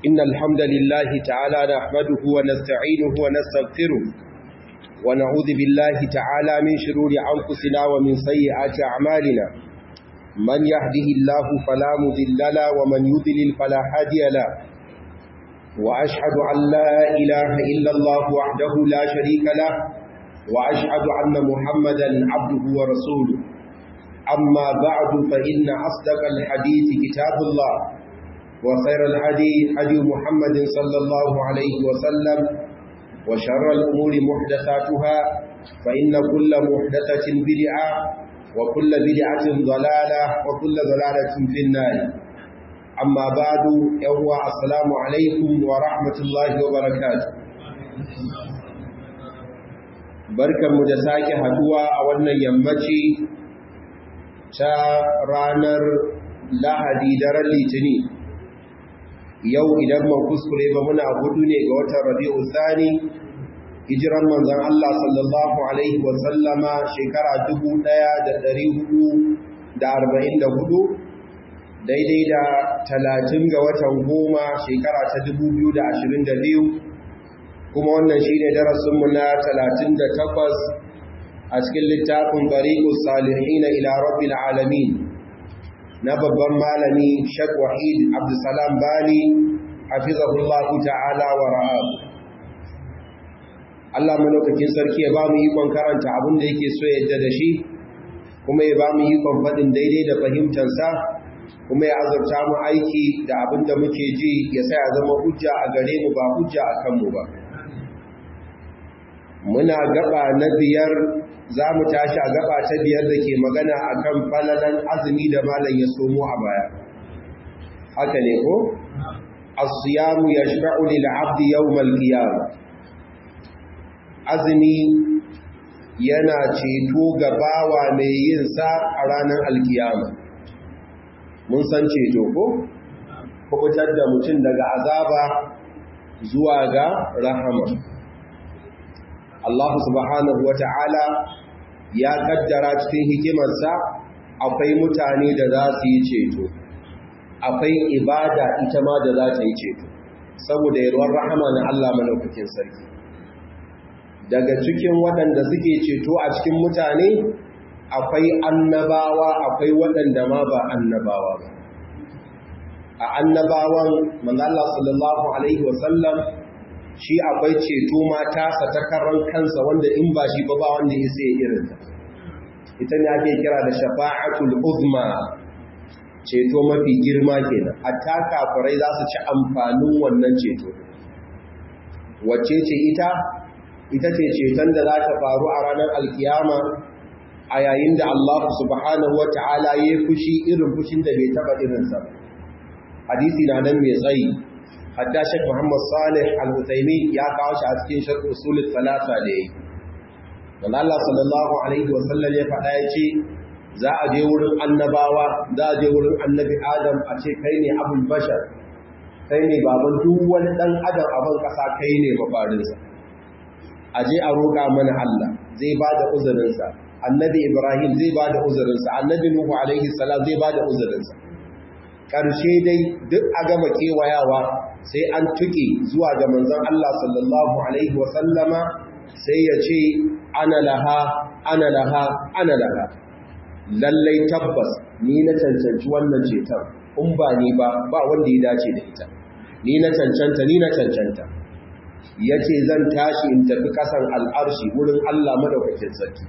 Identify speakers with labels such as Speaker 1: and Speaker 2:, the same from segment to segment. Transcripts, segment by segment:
Speaker 1: إن الحمد لله تعالى نحمده ونستعينه ونستغفره ونعوذ بالله تعالى من شرور أنفسنا ومن سيئات أعمالنا من يهده الله فلا مذل له ومن يذلل فلا هادي له وأشهد أن لا إله إلا الله وحده لا شريك له وأشهد أن محمدا عبده ورسوله أما بعد فإن أصدق الحديث كتاب الله وخير الهدي هدي محمد صلى الله عليه وسلم وشر الأمور محدثاتها فإن كل محدثة بدعة وكل بدعة ضلالة وكل ضلالة في النار أما بعد يوم السلام عليكم ورحمة الله وبركاته barkan mu da sake haduwa a wannan yammaci ta ranar lahadi daren litini yau idan man kuskure ba muna hudu ne ga watan rabi'u thani hijiran manzon Allah sallallahu alaihi wa sallama shekara 1444 daidai da 30 ga watan goma shekara ta 2022 kuma wannan shine darasin mu na 38 a cikin littafin Bariqus Salihin ila Rabbil Alamin na babban malami Sheikh Wahid Abdulsalam Bali hafizahullahu ta'ala wa ra'ahu Allah malaukakin sarki ya ba mu ikon karanta abin da yake so yadda da shi kuma ya ba mu ikon faɗin daidai da fahimtansa kuma ya azurta mu aiki da abin da muke ji ya sa ya zama hujja a gare mu ba hujja a kanmu ba muna gaba na biyar za mu tashi a gaba ta biyar da ke magana a kan falalan azumi da malam ya somo a baya haka ne ko? asiyamu ya sha'u lil'abdi yawmal qiyama azumi yana ceto ga bawa mai yin sa a ranar alkiyama mun san ceto ko? kubutar da mutum daga azaba zuwa ga rahama Allah subhanahu wa ta'ala ya kaddara cikin hikimarsa akwai mutane da za su yi ceto, akwai ibada ita ma da za ta yi ceto, saboda yarwar rahama na Allah malaukakin sarki. Daga cikin waɗanda suke ceto a cikin mutane, akwai annabawa akwai waɗanda ma ba annabawa ba. A annabawan, manzala sallallahu Alaihi wasallam shi akwai ceto mata satakarar kansa wanda in ba shi ba ba wanda ya sai irinta ita ne ake kira da shafa'atul uzma ceto mafi girma kenan hatta kafirai za su ci amfanin wannan ceto wacce ce ita ita ce ceton da za ta faru a ranar alkiyama a yayin da Allah subhanahu wata'ala ya fushi irin fushin da bai taba irinsa hadisi na nan mai tsayi hatta Sheikh Muhammad Salih Al-Uthaymeen ya kawo shi a cikin Sharh Usul Thalatha da yayi. Dan Allah sallallahu alaihi wa sallam ya faɗa ya ce za a je wurin annabawa, za a je wurin Annabi Adam a ce kai ne abul bashar. Kai ne baban duk wani dan adam a ban kasa kai ne mafarinsa. A je a roƙa mana Allah zai ba da uzurinsa. Annabi Ibrahim zai ba da uzurinsa, Annabi Nuhu alaihi salam zai ba da uzurinsa. Ƙarshe dai duk a gama kewayawa sai an tuke zuwa ga manzon Allah sallallahu alaihi wasallama sai ya ce ana laha ana laha ana laha lallai tabbas ni na cancanci wannan ceton in ba ni ba ba wanda ya dace da ita ni na cancanta ni na cancanta ya ce zan tashi in tafi ƙasan al'arshi wurin Allah madaukakin sarki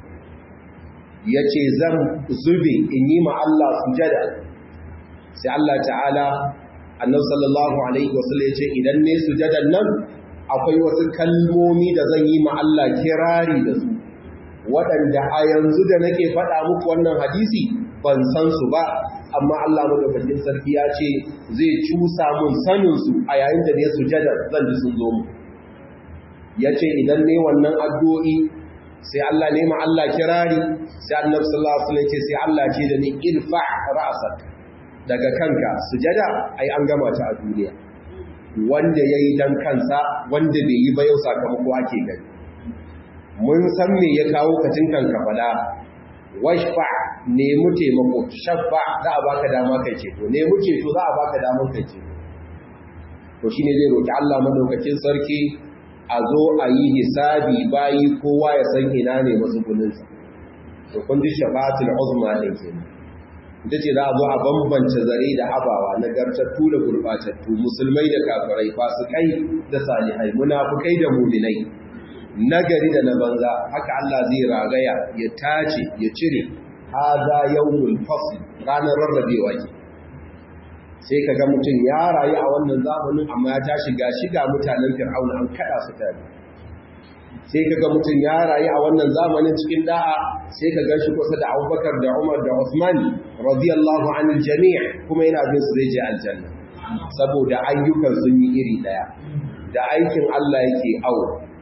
Speaker 1: ya ce zan zube in yi ma Allah sujada sai Allah ta'ala annabi sallallahu alaihi wasallam yace idan ne sujadan nan akwai wasu kalmomi da zan yi ma Allah kirari da su waɗanda a yanzu da nake faɗa muku wannan hadisi ban san su ba amma Allah madaukakin sarki ya ce zai cusa mun sanin su a yayin da ne sujada zan ji sun zo mu yace idan ne wannan addu'o'i sai Allah ne ma Allah kirari sai annabi sallallahu alaihi wasallam yace sai Allah ce da ni irfa ra'sak daga kanka sujada ai an gama ta a duniya wanda ya yi don kansa wanda bai yi ba yau sakamako ake gani mun san me ya kawo kacin kanka fada washfa nemi taimako shaffa za a baka dama kai ceto nemi ceto za a baka damar kai ceto to shine zai roki Allah madaukakin sarki a zo a yi hisabi bayi kowa ya san ina ne matsuguninsa to kun ji shafa'atul uzma din kenan ita ce za a zo a bambance zare da abawa nagartattu da gurbatattu musulmai da kafirai fasikai da salihai munafukai da muminai nagari da na banza haka Allah zai ragaya ya tace ya cire haza yawmul fasl ranar rarrabewa ke sai kaga mutum ya rayu a wannan zamanin amma ya tashi ga shiga mutanen fir'auna an kada su tare sai kaga mutum ya rayu a wannan zamanin cikin da'a sai ka ganshi kusa da Abubakar da Umar da Uthman radiyallahu anil jami' kuma yana bin su zai je aljanna saboda ayyukan sun yi iri daya da aikin Allah yake awo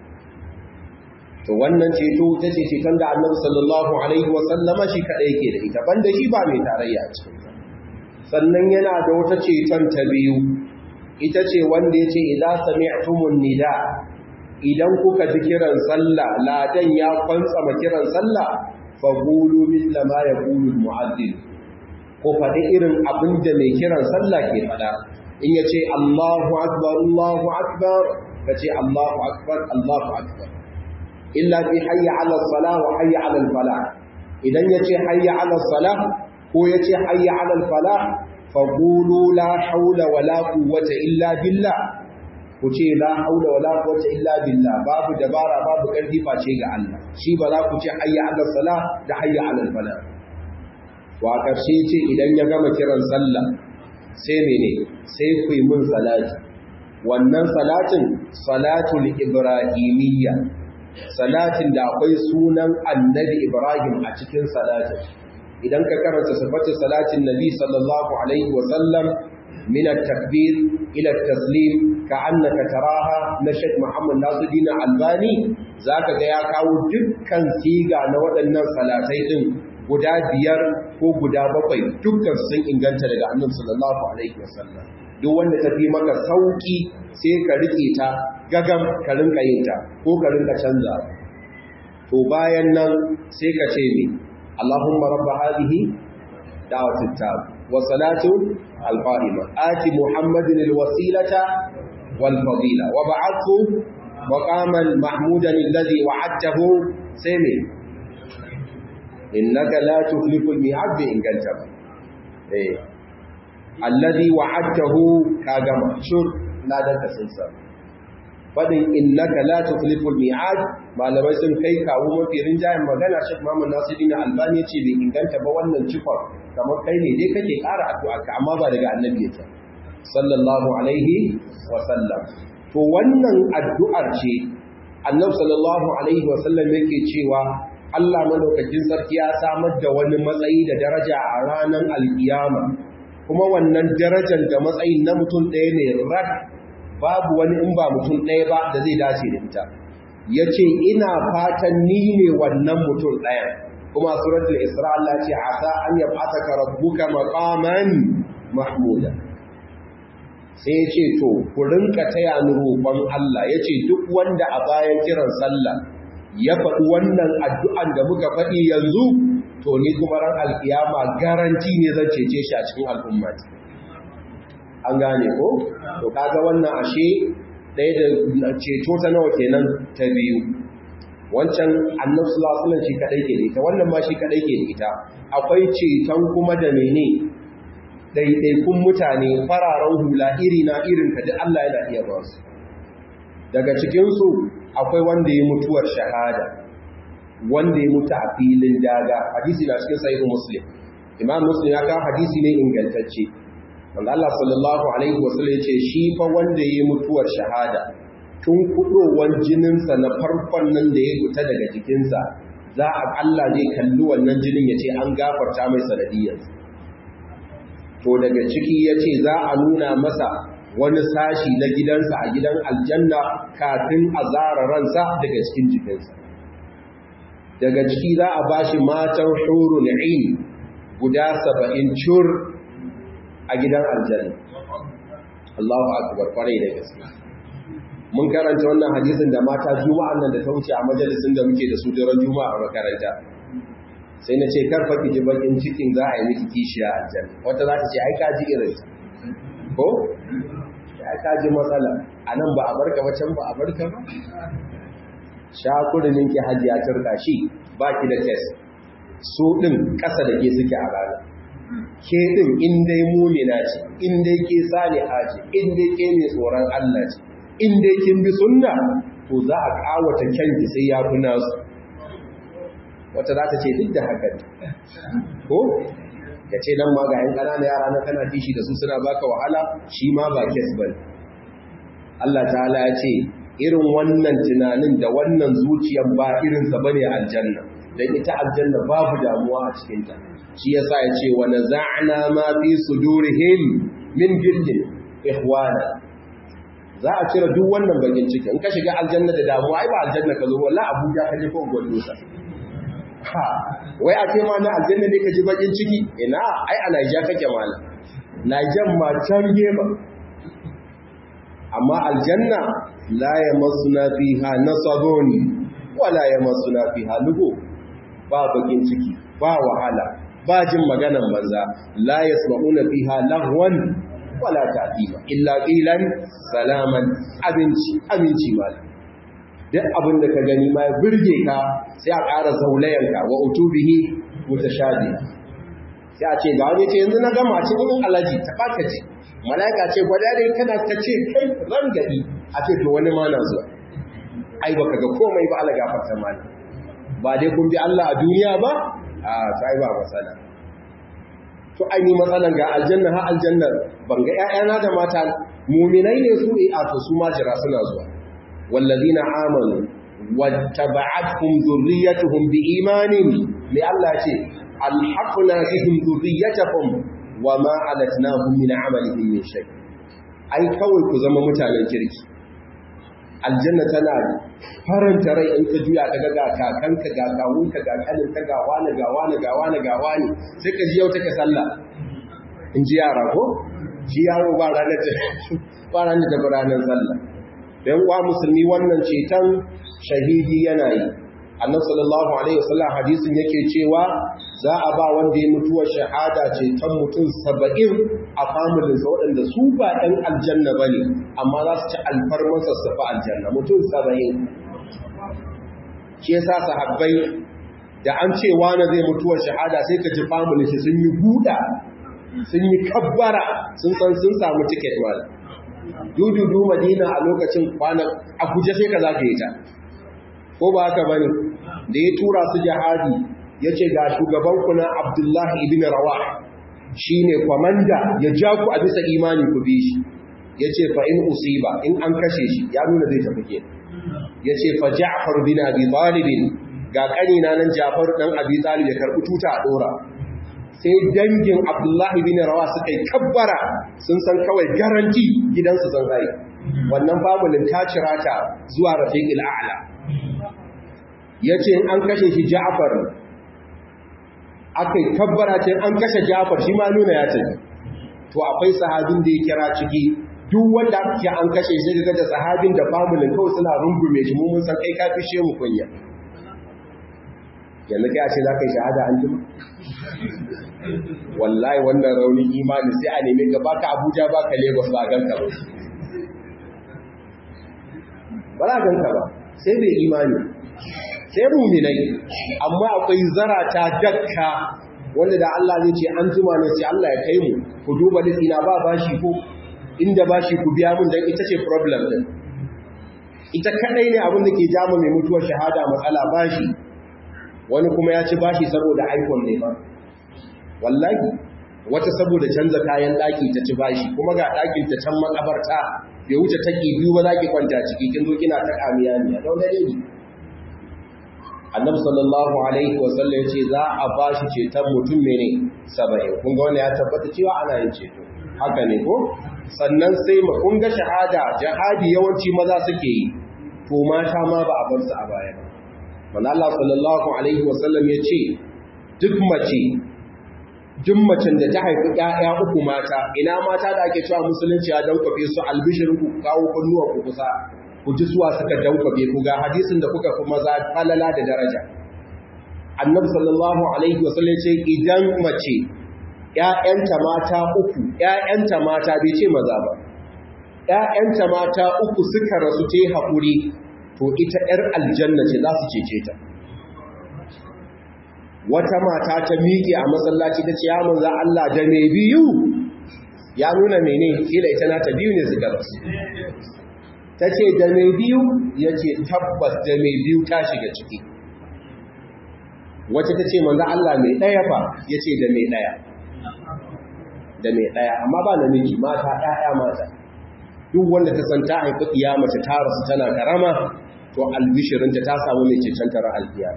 Speaker 1: to wannan ceto ta ce ceton da Annabi sallallahu alaihi wa sallama shi kadai yake da ita banda shi ba mai tarayya a cikin ta sannan yana da wata ceton ta biyu ita ce wanda yace idza sami'tumun nida idan kuka ji kiran sallah ladan ya kwantsama kiran sallah fa qulu mithla ma yaqulu al-mu'adhdhin ko faɗi irin abin da mai kiran sallah ke faɗa in yace Allahu akbar Allahu akbar kace Allahu akbar Allahu akbar illa bi hayya 'ala salah wa hayya 'ala al-falah idan yace hayya 'ala salah ko yace hayya 'ala al-falah fa qulu la hawla wa la quwwata illa billah ku ce la haula wala quwwata illa billah babu dabara babu karfi face ga Allah shi ba za ku ce hayya 'ala salah da hayya 'ala al-falah wa karshe ce idan ya gama kiran sallah sai mene sai ku yi mun salati wannan salatin salatul ibrahimiyya salatin da akwai sunan annabi ibrahim a cikin salatin idan ka karanta sifatu salatin nabi sallallahu alaihi wa sallam min at-takbir ila at-taslim ka'annaka taraha na Sheikh Muhammad Nasiruddin Albani zaka ga ya kawo dukkan siga na waɗannan salatai din guda biyar ko guda bakwai dukkan sun inganta daga Annabi sallallahu alaihi wasallam duk wanda ta fi maka sauki sai ka rike ta gagam ka rinka yin ta ko ka rinka canza to bayan nan sai ka ce ni Allahumma rabb hadhihi da'watut tab wa salatu al-qa'ima ati muhammadin al-wasilata wal fadila wa ba'athu maqaman mahmudan alladhi wa'adtahu sai ne innaka la tukhlifu al-mi'ad bi inganta eh alladhi wa'adtahu kagama shur la da kasansa fadin innaka la tukhlifu al-mi'ad malamai sun kai kawo mafi rinjayen magana Sheikh Muhammad Nasiruddin Albani ce bai inganta ba wannan cikon kamar kai ne dai kake ƙara addu'a ka amma ba daga annabi yake sallallahu alaihi wa sallam to wannan addu'ar ce annabi sallallahu alaihi wa sallam yake cewa Allah madaukakin sarki ya samar da wani matsayi da daraja a ranar alkiyama kuma wannan darajar da matsayin na mutum ɗaya ne rak babu wani in ba mutum ɗaya ba da zai dace da ita ya ce ina fatan ni ne wannan mutum ɗaya kuma suratul isra Allah ce asa an yab'ataka rabbuka maqaman mahmuda sai ya ce to ku rinka taya ni roƙon Allah ya ce duk wanda a bayan kiran sallah ya faɗi wannan addu'an da muka faɗi yanzu to ni kuma ran alkiyama garanti ne zan cece shi a cikin al'umma an gane ko to kaga wannan ashe ɗaya da ceto ta nawa kenan ta biyu wancan annabi sallallahu alaihi shi kadai ke da ita wannan ma shi kadai ke da ita akwai ceton kuma da mene ɗaiɗaikun mutane fararen hula iri na irin ka duk Allah yana iya ba su daga cikinsu akwai wanda ya mutuwar shahada wanda ya mutu a filin daga hadisi na cikin sahihu muslim imam muslim ya kawo hadisi ne ingantacce wanda Allah sallallahu alaihi wasallam ya ce shi fa wanda ya mutuwar shahada tun kudowar jininsa na farkon nan da ya fita daga jikinsa za a Allah zai kalli wannan jinin ya ce an gafarta mai sanadiyarsa to daga ciki ya ce za a nuna masa wani sashi na gidansa a gidan aljanna kafin a zara ransa daga cikin jikinsa daga ciki za a ba shi matan shuru na'in guda saba'in cur a gidan aljanna Allahu akbar kwarai da gaske mun karanta wannan hadisin da mata juma'an nan da ta wuce a majalisin da muke da su daren juma'a a makaranta sai na ce karfa ki ji bakin cikin za a yi miki kishiya aljanna wata za ta ce ai ka ji irin ko ai ka ka ji matsala a nan ba a barka ba can ba a barka ba shakurinin ki hajiya turka shi ba ki da test so ɗin ƙasa da ke suke a rana ke ɗin inda mumina ce inda ke sani haji inda ke mai tsoron Allah ce inda kin bi sunna to za a ƙawata kyanki sai ya fi nasu wata za ta ce duk da haka ko ya ce nan ma ga ‘yan ƙanana yara na kana tishi da su suna baka wahala shi ma ba kes ba Allah ta'ala ya ce irin wannan tunanin da wannan zuciyan ba irinsa ba ne aljanna don ita aljanna babu damuwa a cikinta shi ya sa ya ce wani za'ana ma fi su durihim min gillin ihwana za a cire duk wannan bagin ciki in ka shiga aljanna da damuwa ai ba aljanna ka zo wala abuja ka je ko gwadosa ha wai a ce ma na aljanna ne ka ji bakin ciki ina ai a naija kake mala naijan ma can gema amma aljanna la yamassuna fiha nasabun wala yamassuna fiha lugu ba bakin ciki ba wahala ba jin maganan banza la yasma'una fiha lahwan wala ta'tima illa qilan salaman abinci aminci mala duk abin da ka gani ma ya birge ka sai a ƙara zaulayanka wa utubihi mutashabi sai a ce ga wani ce yanzu na gama ce in alaji ta baka ji malaika ce gwada dai kana ka ce kai ran gadi a ce to wani ma na zuwa ai baka ga komai ba Allah gafarta mana ba dai kun bi Allah a duniya ba a sai ba matsala to ai ni matsalan ga aljanna ha aljanna ban ga ƴaƴana da mata muminai ne su eh a to su ma jira suna zuwa والذين آمنوا واتبعتهم ذريتهم بإيمان لله شيء الحقنا بهم ذريتهم وما علتناهم من عملهم من شيء أي كوي كزما متانا كركي aljanna tana faranta rai in ka juya ka ga kakanka ga kawunka ga kaninka ga wani ga wani ga wani ga wani sai ka ji yau take sallah in ji yara ko shi yaro ba ranar da ba ranar da ranar sallah dan uwa musulmi wannan ceton shahidi yana yi annabi sallallahu alaihi wasallam hadisin yake cewa za a ba wanda ya mutuwa shahada ceton mutum 70 a familin sa waɗanda su ba ɗan aljanna bane amma za su ci alfarman sassafa aljanna mutum 70 shi yasa sahabbai da an ce wani zai mutuwa shahada sai ka ji familin shi sun yi buɗa sun yi kabbara sun san sun samu ticket wala dududu madina a lokacin kwanan a guje sai ka za ka yi ta ko ba haka bane da ya tura su jihadi ya ce ga shugabanku na abdullahi ibn rawa shi ne kwamanda ya ja ku a bisa imani ku bi shi ya ce fa in usiba in an kashe shi ya nuna zai tafi ke ya ce fa ja'far bin abi talibin ga kanina nan ja'far dan abi talib ya karbi tuta a dora sai dangin abdullahi bin rawa suka yi kabbara sun san kawai garanti gidansu sun rai wannan famulin ta cira ta zuwa rafiqil a'la yace in an kashe shi ja'far akai kabbara ce an kashe ja'far shi ma nuna ya tafi to akwai sahabin da ya kira ciki duk wanda aka an kashe shi ga da sahabin da famulin kawai suna rungume shi mun san kai ka fishe mu kunya yanzu kai a ce za ka yi shahada an jima wallahi wannan raunin imani sai a neme ka baka abuja baka lagos ba ganka ba ba za ganka ba sai bai imani sai ruminai amma akwai zarata dakka wanda da Allah zai ce an jima ne sai Allah ya kai mu ku duba litsina ba bashi ko inda bashi ku biya mun dan ita ce problem din ita kadai ne abin da ke jama mai mutuwar shahada matsala bashi wani kuma ya ci bashi saboda iphone ne ba wallahi wata saboda canza kayan daki ta ci bashi kuma ga dakin ta can makabarta bai wuce take biyu ba zaki kwanta ciki kin zo kina ta kamiya ne don dare ne annabi sallallahu alaihi wa sallam yace za a bashi ceton mutum mene 70 kun ga wannan ya tabbata cewa ana yin ceto haka ne ko sannan sai mu kun ga shahada jihadi yawanci maza suke yi to mata ma ba a bar su a baya ba manzo Allah sallallahu alaihi wa sallam yace duk mace duk macen da ta haifi ƴaƴa uku mata ina mata da ake cewa musulunci ya dankwafe su albishirin ku kawo kunnuwa ku kusa ku ji suwa suka dankwafe ku ga hadisin da kuka fi maza falala da daraja annabi sallallahu alaihi wasallam ce idan mace ƴaƴanta mata uku ƴaƴanta mata bai ce maza ba ‘ya'yanta mata uku suka rasu ta yi haƙuri to ita ‘yar aljanna ce za su cece ta wata mata ta miƙe a masallaci ta ce ya manza Allah da mai biyu ya nuna mene kila ita na ta biyu ne suka rasu ta ce da mai biyu ya ce tabbas da mai biyu ta shiga ciki wacce ta ce manza Allah mai ɗaya fa ya ce da mai ɗaya da mai ɗaya amma ba namiji mata ɗaya mata duk wanda ta san ta haifi iya mace ta rasu tana karama to albishirinta ta samu mai cecen tara alfiya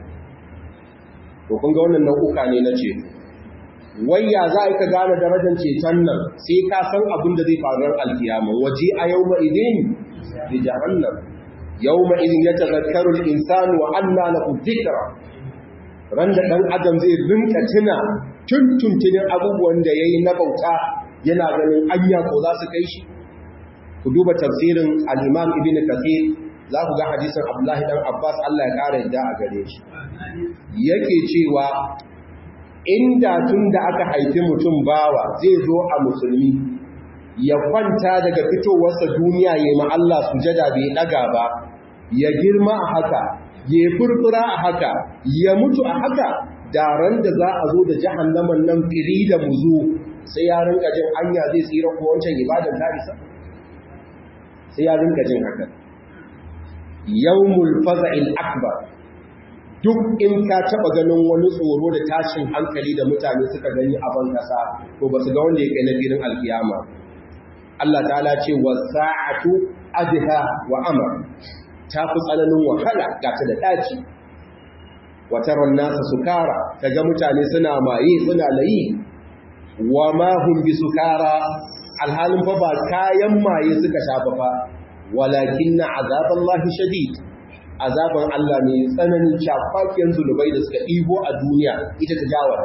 Speaker 1: to kun ga wannan nau'uka ne na ceto wayya za ka gane darajar ceton nan sai ka san abin da zai faru ran alkiyama waje a yau ma idin da jahannam yau ma idin ya tazakkaru insanu wa anna lahu dhikra ran da dan adam zai rinka tuna tuntuntunin abubuwan da yayi na bauta yana ganin anya ko za su kai shi ku duba tafsirin al-Imam Ibn Kathir za ku ga hadisin Abdullahi dan Abbas Allah ya kare yadda a gare shi yake cewa inda tun da aka haifi mutum bawa zai zo a musulmi ya kwanta daga fitowarsa duniya ya ma Allah sujada bai daga ba ya girma a haka ya furfura a haka ya mutu a haka da ran da za a zo da jahannaman nan fili da muzu sai ya rinka jin anya zai tsira ko wancan ibadan tarisa sai ya rinka jin haka yawmul faza'il akbar duk in ka taba ganin wani tsoro da tashin hankali da mutane suka gani a ban kasa to ba su ga wanda ya kai na filin alkiyama Allah ta'ala ce wa sa'atu adha wa amr ta fi tsananin wahala ga ta da daci wa taron nasa sukara kaga mutane suna maye suna layi wa ma hum bi sukara alhalin fa ba kayan maye suka shafa fa walakinna azaballahi shadid azaban Allah ne tsananin shafakiyar zulubai da suka ɗibo a duniya ita ta jawara.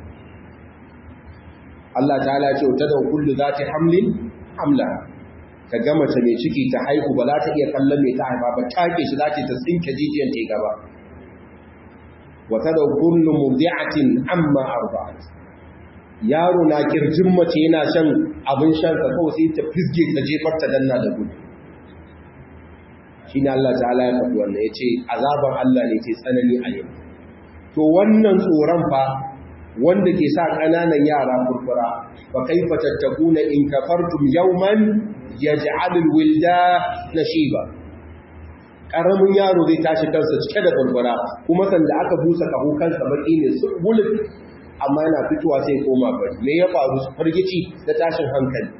Speaker 1: Allah ta ce ta da kullu za ta hamlin hamla ka gama ta mai ciki ta haihu ba za ta iya kallon mai ta haifa ba take shi za ta ta tsinke jijiyan ta gaba wata da kullu murdi'atin amma arba'at yaro na kirjin mace yana shan abin shan sa kawai sai ta fisge ta jefar ta danna da gudu shi ne Allah ta'ala ya faɗi wannan ya ce azaban Allah ne ke tsanani a yau to wannan tsoron fa wanda ke sa ƙananan yara kurkura fa kaifa tattakuna in kafartum yawman yaj'alul wilda nashiba karamin yaro zai tashi kansa cike da kurkura kuma sanda aka busa kaho kansa baki ne su bullet amma yana fitowa sai koma bari me ya faru fargici da tashin hankali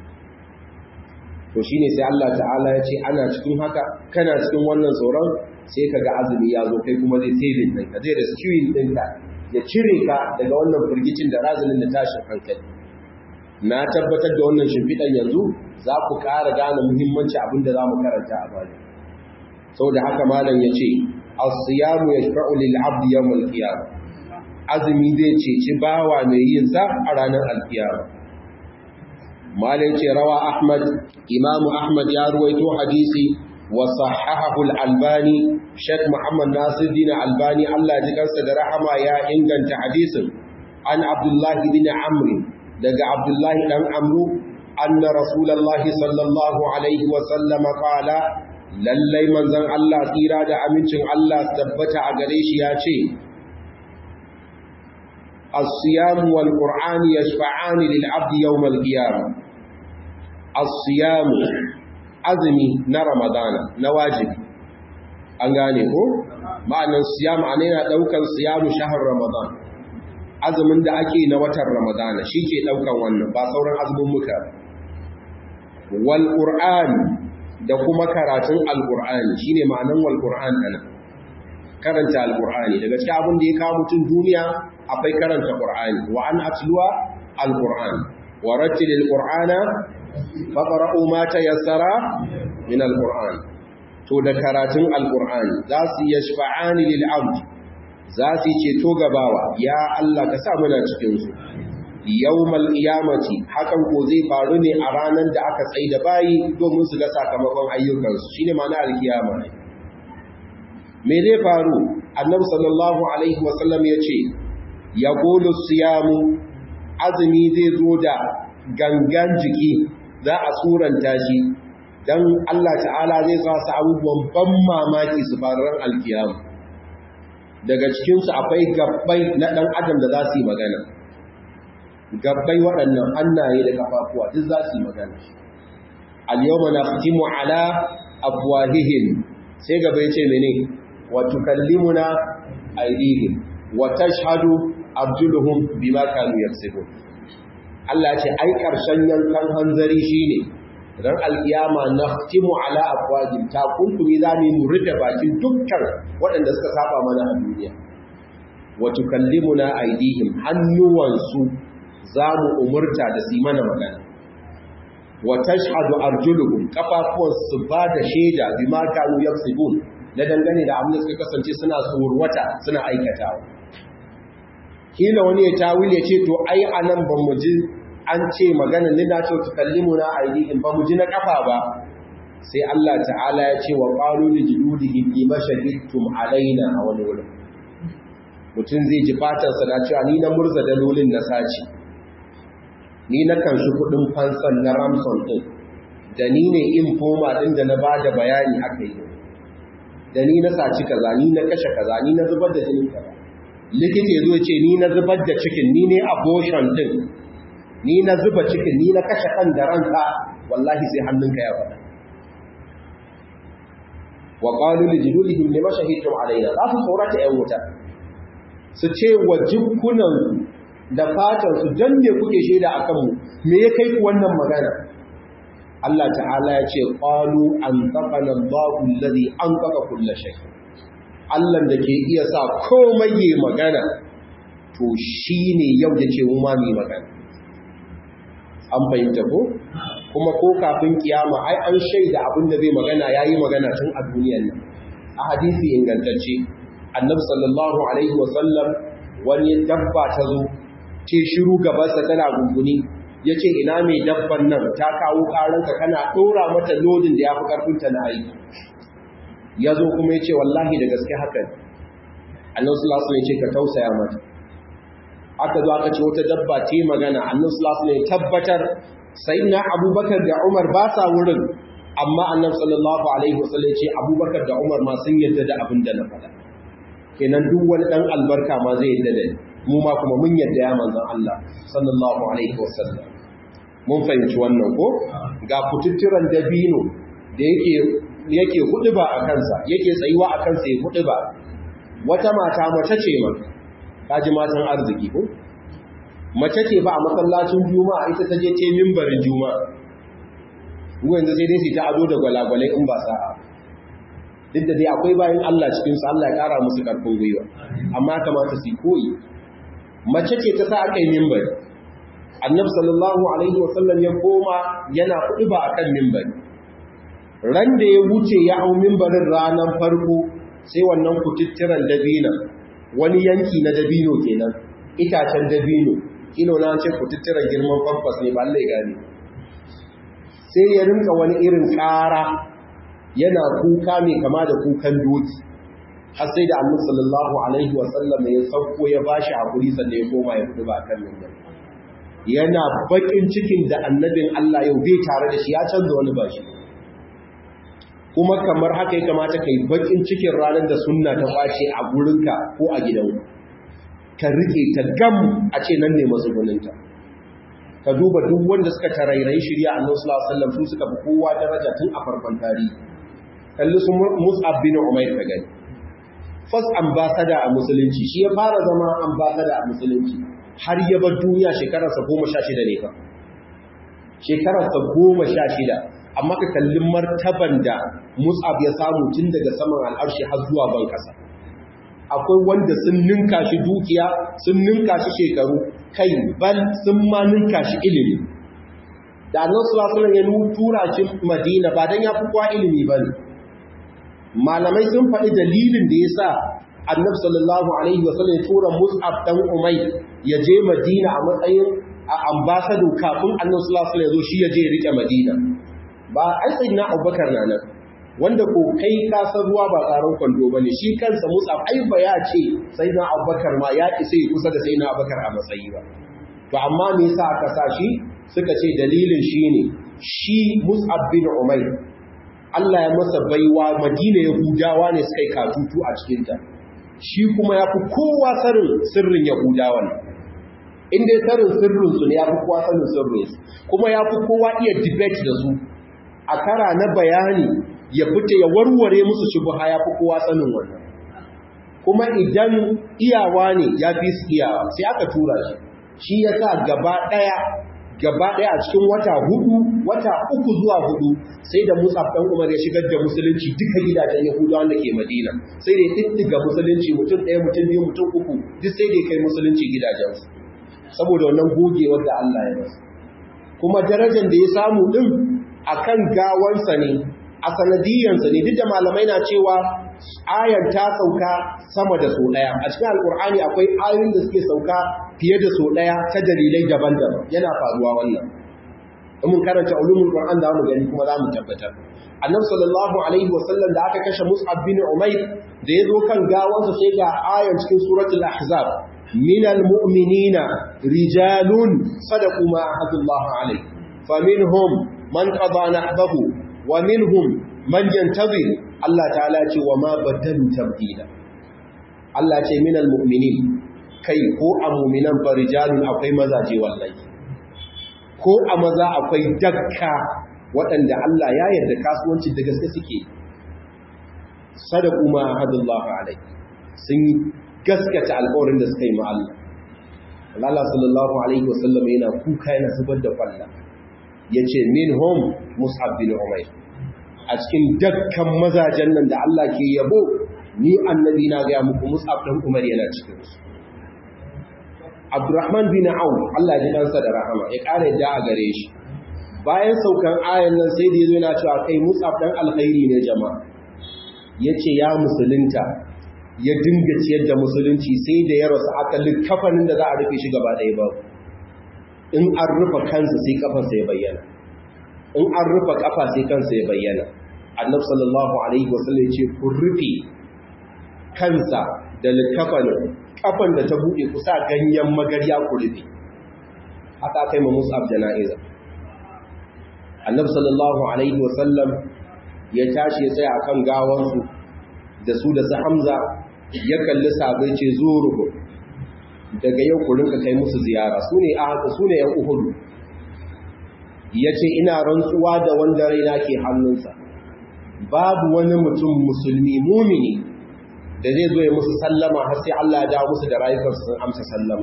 Speaker 1: to shine sai Allah ta'ala ya ce ana cikin haka kana cikin wannan tsoron sai ka ga azumi ya zo kai kuma zai saving ɗinka zai rescuing ɗinka ya cire ka daga wannan firgicin da razinin da tashin hankali na tabbatar da wannan shimfiɗan yanzu za ku ƙara gane muhimmanci abin da za mu karanta a baya saboda haka malam ya ce as-siyamu yashfa'u lil 'abdi yawm al-qiyamah azumi zai ceci bawa mai yin sa a ranar al-qiyamah malin ce rawa ahmad imamu ahmad ya ruwaito hadisi wa sahahahu al-albani sheikh muhammad nasiruddin albani Allah ji kansa da rahama ya inganta hadisin an abdullahi bin amr daga abdullahi dan amru anna rasulullahi sallallahu alaihi wa sallam qala lallai manzon Allah tsira da amincin Allah tabbata a gare shi ya ce الصيام والقرآن يشفعان للعبد يوم القيامة الصيام azumi na ramadana na wajibi an gane ko ma'anin siyam a yana daukan siyamu shahar ramadan azumin da ake na watan ramadana shi ke daukan wannan ba sauran azumin muka wal qur'an da kuma karatun alqur'ani shine ma'anin wal qur'an ana karanta alqur'ani daga cikin abin da ya kawo mutum duniya akwai karanta qur'ani wa an atluwa alqur'an wa rattilil qur'ana faqra'u ma tayassara min alqur'an to da karatun alqur'ani za su yashfa'ani lil 'abd za su ceto gabawa ya Allah ka sa muna cikin su yawmal qiyamati hakan ko zai faru ne a ranar da aka tsaida bayi domin su ga sakamakon ayyukansu shine ma'ana alkiyama me zai faru annabi sallallahu alaihi wasallam yace yaqulu siyamu azumi zai zo da gangan jiki za a suranta shi dan Allah ta'ala zai sa su abubuwan ban mamaki su faru ran alkiyama daga cikin su akwai gabbai na dan adam da za su yi magana gabbai waɗannan hannaye da kafafuwa duk za su yi magana al-yawma nakhtimu ala afwahihim sai gaba yace mene wa tukallimuna aydihim wa tashhadu arjuluhum bima kanu yaksubun Allah ce ai karshen yankan hanzari shine ran alkiyama nakhtimu ala afwahihim ta kunkumi zamu mu rufe bakin dukkan waɗanda suka saba mana a duniya wa tukallimuna aydihim hannuwansu zamu umurta da su mana magana wa tashhadu arjuluhum kafafuwan su ba da shaida bima kanu yaksubun na dangane da abin da suka kasance suna tsorwata suna aikatawa kila wani ya tawil ya ce to ai anan ban mu ji an ce magana ni na ce tukallimuna aidihim ba mu ji na kafa ba sai Allah ta'ala ya ce wa qalu li juludihim lima shahidtum alaina a wani wurin mutum zai ji fatansa na cewa ni na murza dalolin na saci ni na kan shi kudin fansan na ramson din da ni ne infoma din da na ba da bayani aka yi da ni na saci kaza ni na kashe kaza ni na zubar da jinin kaza likita ya zo ce ni na zubar da cikin ni ne abortion din ni na zuba cikin ni na kashe kan da ranka wallahi sai hannunka ya faɗa wa qalu li juludihim lima shahidtum alaina za su tsorata yan wuta su ce wa jikunan da fatan su dan me kuke shaida akan mu me ya kai ku wannan magana Allah ta'ala ya ce qalu an taqana Allahu alladhi anqaqa kull shay Allah da ke iya sa komai yayi magana to shine yau yace mu ma mu magana an fahimta ko kuma ko kafin kiyama ai an shaida abin da zai magana yayi magana tun a duniyar nan a hadisi ingantacce annabi sallallahu alaihi wa sallam wani dabba ta zo ce shiru gabansa tana gunguni ya ce ina mai dabban nan ta kawo karanka kana ɗora mata lodin da ya fi ƙarfinta na aiki ya zo kuma ya ce wallahi da gaske hakan annan sulasu ne ce ka tausaya mata aka zo aka ce wata dabba ta yi magana annan sulasu ne tabbatar sai na abubakar da umar ba sa wurin amma annan sallallahu alaihi wasallam ce abubakar da umar ma sun yadda da abin da na faɗa kenan duk wani ɗan albarka ma zai yadda da ni mu ma kuma mun yadda ya manzan Allah sallallahu alaihi wasallam mun fahimci wannan ko ga kututturan dabino da yake yake huduba a kansa yake tsayuwa a kansa ya huduba wata mata mace ce ma kaji matan arziki ko mace ce ba a masallacin juma'a ita ta je ce mimbarin juma'a mu yanzu sai dai su ta ado da gwalagwalai in ba sa'a duk da dai akwai bayan Allah cikin su Allah ya kara musu karfin gwiwa amma kamata su koyi mace ce ta sa aka yi mimbari annabi sallallahu alaihi wasallam ya koma yana kuɗi ba akan mimbari ran da ya wuce ya hau mimbarin ranar farko sai wannan kututturan dabino wani yanki na dabino kenan itacen dabino kilo na ce kututturan girman famfas ne ba Allah ya gane sai ya rinka wani irin ƙara yana kuka mai kama da kukan doki har sai da annabi sallallahu alaihi wa sallam ya sauko ya bashi hakuri sannan ya koma ya fito ba kan nan yana bakin cikin da annabin Allah yau bai tare da shi ya canza wani bashi kuma kamar haka ya kamata kai bakin cikin ranar da sunna ta kwace a gurinka ko a gidanku ka rike ta gam a ce nan ne matsuguninta ka duba duk wanda suka tarairayi shirya annabi sallallahu alaihi wasallam su suka fi kowa daraja tun a farkon tarihi kalli su Mus'ab bin Umair ka gani first ambassador a musulunci shi ya fara zama ambassador a musulunci har ya bar duniya shekararsa goma sha shida ne fa shekararsa goma sha shida amma ka kalli martaban da mus'ab ya samu tun daga saman al'arshi har zuwa ban kasa akwai wanda sun ninka shi dukiya sun ninka shi shekaru kai bal sun ma ninka shi ilimi da annan sulasulan ya tura shi madina ba don ya fi kwa ilimi ba ne malamai sun faɗi dalilin da ya sa annab sallallahu alaihi wasallam ya tura mus'ab dan umai ya je madina a matsayin a ambasado kafin annab sallallahu alaihi ya zo shi ya je ya rike madina ba ai sai na abubakar na nan wanda ko kai ka san ruwa ba tsaron kwando ba ne shi kansa mus'ab ai ba ya ce sai na abubakar ma ya isa ya kusa da sai na abubakar a matsayi ba to amma me yasa aka sa shi suka ce dalilin shi ne shi mus'ab bin umair Allah ya masa baiwa madina yahudawa ne suka yi katutu a cikinta shi kuma ya fi kowa sanin sirrin yahudawan in dai sanin sirrinsu ne ya fi kowa sanin sirrinsu kuma ya fi kowa iya debate da su a kara na bayani ya fita ya warware musu shubha ya fi kowa sanin wannan kuma idan iyawa ne ya fi su iyawa sai aka tura shi shi ya sa gaba ɗaya gaba ɗaya a cikin wata hudu wata uku zuwa hudu sai da musa ɗan umar ya shigar da musulunci duka gidajen yahudawa da ke madina sai da ya ɗiɗɗiga musulunci mutum ɗaya mutum biyu mutum uku duk sai da ya kai musulunci gidajensu saboda wannan gogewar da allah ya masa kuma darajar da ya samu ɗin a kan gawansa ne a sanadiyansa ne duk da malamai na cewa ayar ta sauka sama da so ɗaya a cikin alkur'ani akwai ayoyin da suke sauka fiye da so ɗaya ta dalilai daban-daban yana faruwa wannan in mun karanta ulumul qur'an da mu gani kuma za mu tabbatar annabi sallallahu alaihi wasallam da aka kashe mus'ab bin umayr da yazo kan gawansa sai ga ayar cikin suratul ahzab minal mu'minina rijalun sadaqu ma ahadullah alaihi faminhum man qada nahbahu wa minhum man yantazir Allah ta'ala ce wa ma badalu tabdila Allah ce minal mu'minin kai ko a mu'minan farijalun akwai mazaje wallahi ko a maza akwai dakka waɗanda Allah ya yarda kasuwanci da gaske suke sadaku ma hadallahu alai sun gaskata alƙawarin da suka yi ma Allah Allah sallallahu alaihi wasallam yana kuka yana zubar da kwalla yace minhum mus'ab bin umayr a cikin dakkan mazajen nan da Allah ke yabo ni annabi na ga muku Mus'ab dan Umar yana cikin su Abdurrahman bin Auf Allah ya ji dansa da rahama ya kare da a gare shi bayan saukan ayan nan sai da yazo yana cewa kai Mus'ab dan alkhairi ne jama'a yace ya musulunta ya dinga ciyar da musulunci sai da ya rasu akalin kafanin da za a rufe shi gaba ɗaya ba in an rufe kansa sai kafarsa ya bayyana in an rufe kafa sai kansa ya bayyana annabi sallallahu alaihi wasallam ce ku rufe kansa da likafanin kafan da ta bude ku sa ganyen magarya ku rufe haka kai ma musab jana'iza annabi sallallahu alaihi wasallam ya tashi ya tsaya akan gawansu da su da su hamza ya kalli sabai ce zuruhu daga yau ku rinka kai musu ziyara su ne a haka su ne yan uhudu ya ce ina rantsuwa da wanda raina ke hannunsa babu wani mutum musulmi mumini da zai zo ya musu sallama har sai Allah ya dawo musu da rayukansu sun amsa sallama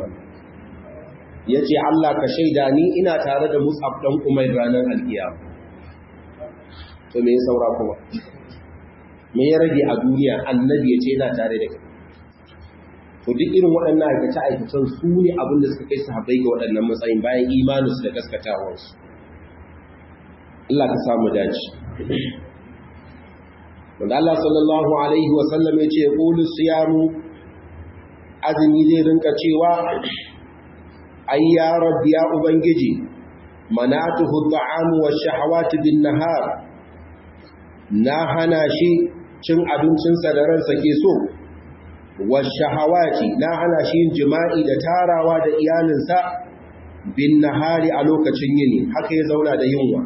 Speaker 1: ya ce Allah ka shaida ni ina tare da musab ɗan umar ranar alkiyama to me ya saura kuma me ya rage a duniya annabi ya ce yana tare da kai to duk irin waɗannan aikace-aikacen su ne abin da suka kai sahabbai ga waɗannan matsayin bayan imaninsu da gaskatawarsu Allah ka samu dace. Wanda Allah sallallahu Alaihi wasallam ya ce, ƙulu siyamu azumi zai rinka cewa, Ai, ya rabbi ya Ubangiji, manatuhu ta'amu wa shahawati bin nahar, na hana shi cin abincinsa da ransa ke so, wa shahawati na hana shi yin jima'i da tarawa da iyalinsa bin nahari a lokacin yini, haka ya zauna da yunwa.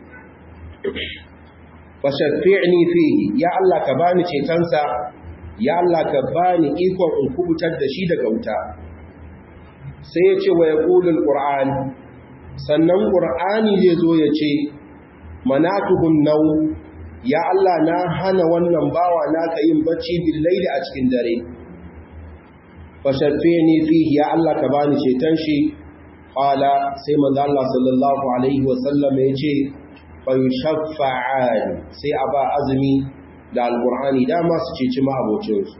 Speaker 1: fashaffi'ni fihi ya Allah ka bani cetonsa ya Allah ka bani ikon in kubutar da shi daga wuta sai ya ce wa yaqulul qur'an sannan qur'ani zai zo ya ce manatuhun nau ya Allah na hana wannan bawa naka yin bacci bil laili a cikin dare fashaffi'ni fihi ya Allah ka bani ceton shi qala sai manzo Allah sallallahu alaihi wasallam ya ce fayushaffa'ani sai a ba azumi da alqur'ani dama su ceci ma'abocinsu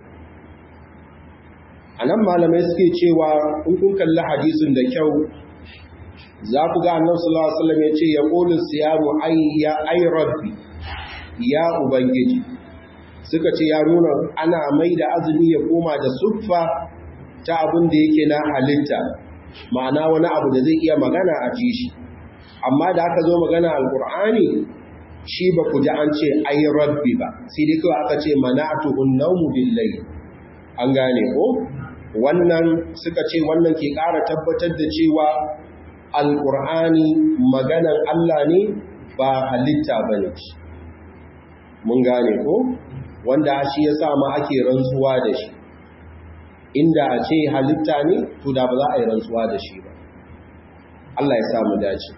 Speaker 1: anan malamai suke cewa in kun kalli hadisin da kyau za ku ga annabi sallallahu alaihi wasallam yace ya qulu siyamu ayya ay rabbi ya ubangiji suka ce ya nuna ana mai da azumi ya koma da suffa ta abin da yake na halitta ma'ana wani abu da zai iya magana a ji shi amma da aka zo magana alkur'ani shi ba ku ji an ce ai rabbi ba sai dai kawai aka ce mana'atuhun naumu billahi an gane ko wannan suka ce wannan ke ƙara tabbatar da cewa alkur'ani maganan Allah ne ba halitta bane mun gane ko wanda shi ya sa ma ake rantsuwa da shi inda a ce halitta ne to da ba za a yi rantsuwa da shi ba Allah ya samu dace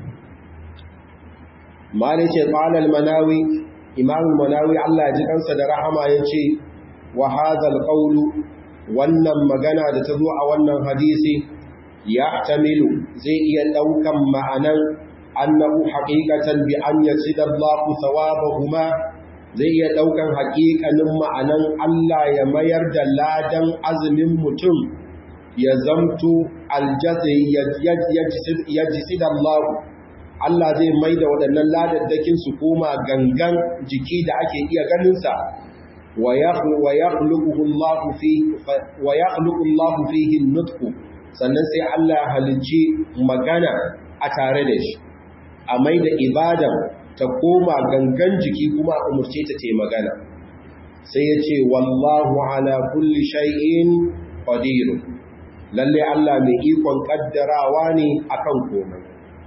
Speaker 1: mali ce qalal manawi imam manawi Allah ya ji kansa da rahama yace wa hadha qawlu wannan magana da ta zo a wannan hadisi ya tamilu zai iya daukan ma'anan annahu haqiqatan bi an yasida Allahu thawabahuma zai iya daukan haƙiƙanin ma'anan Allah ya mayar da ladan azumin mutum ya zamto aljazi yajsid Allah Allah zai mai da waɗannan ladaddakin su koma gangan jiki da ake iya ganin sa wa yakhluquhu Allah fi wa yakhluqu Allah fihi nutqu sannan sai Allah halicci magana a tare da shi a mai da ibadan ta koma gangan jiki kuma a umarce ta ce magana sai ya ce wallahu ala kulli shay'in qadir lalle Allah mai ikon kaddarawa ne akan komai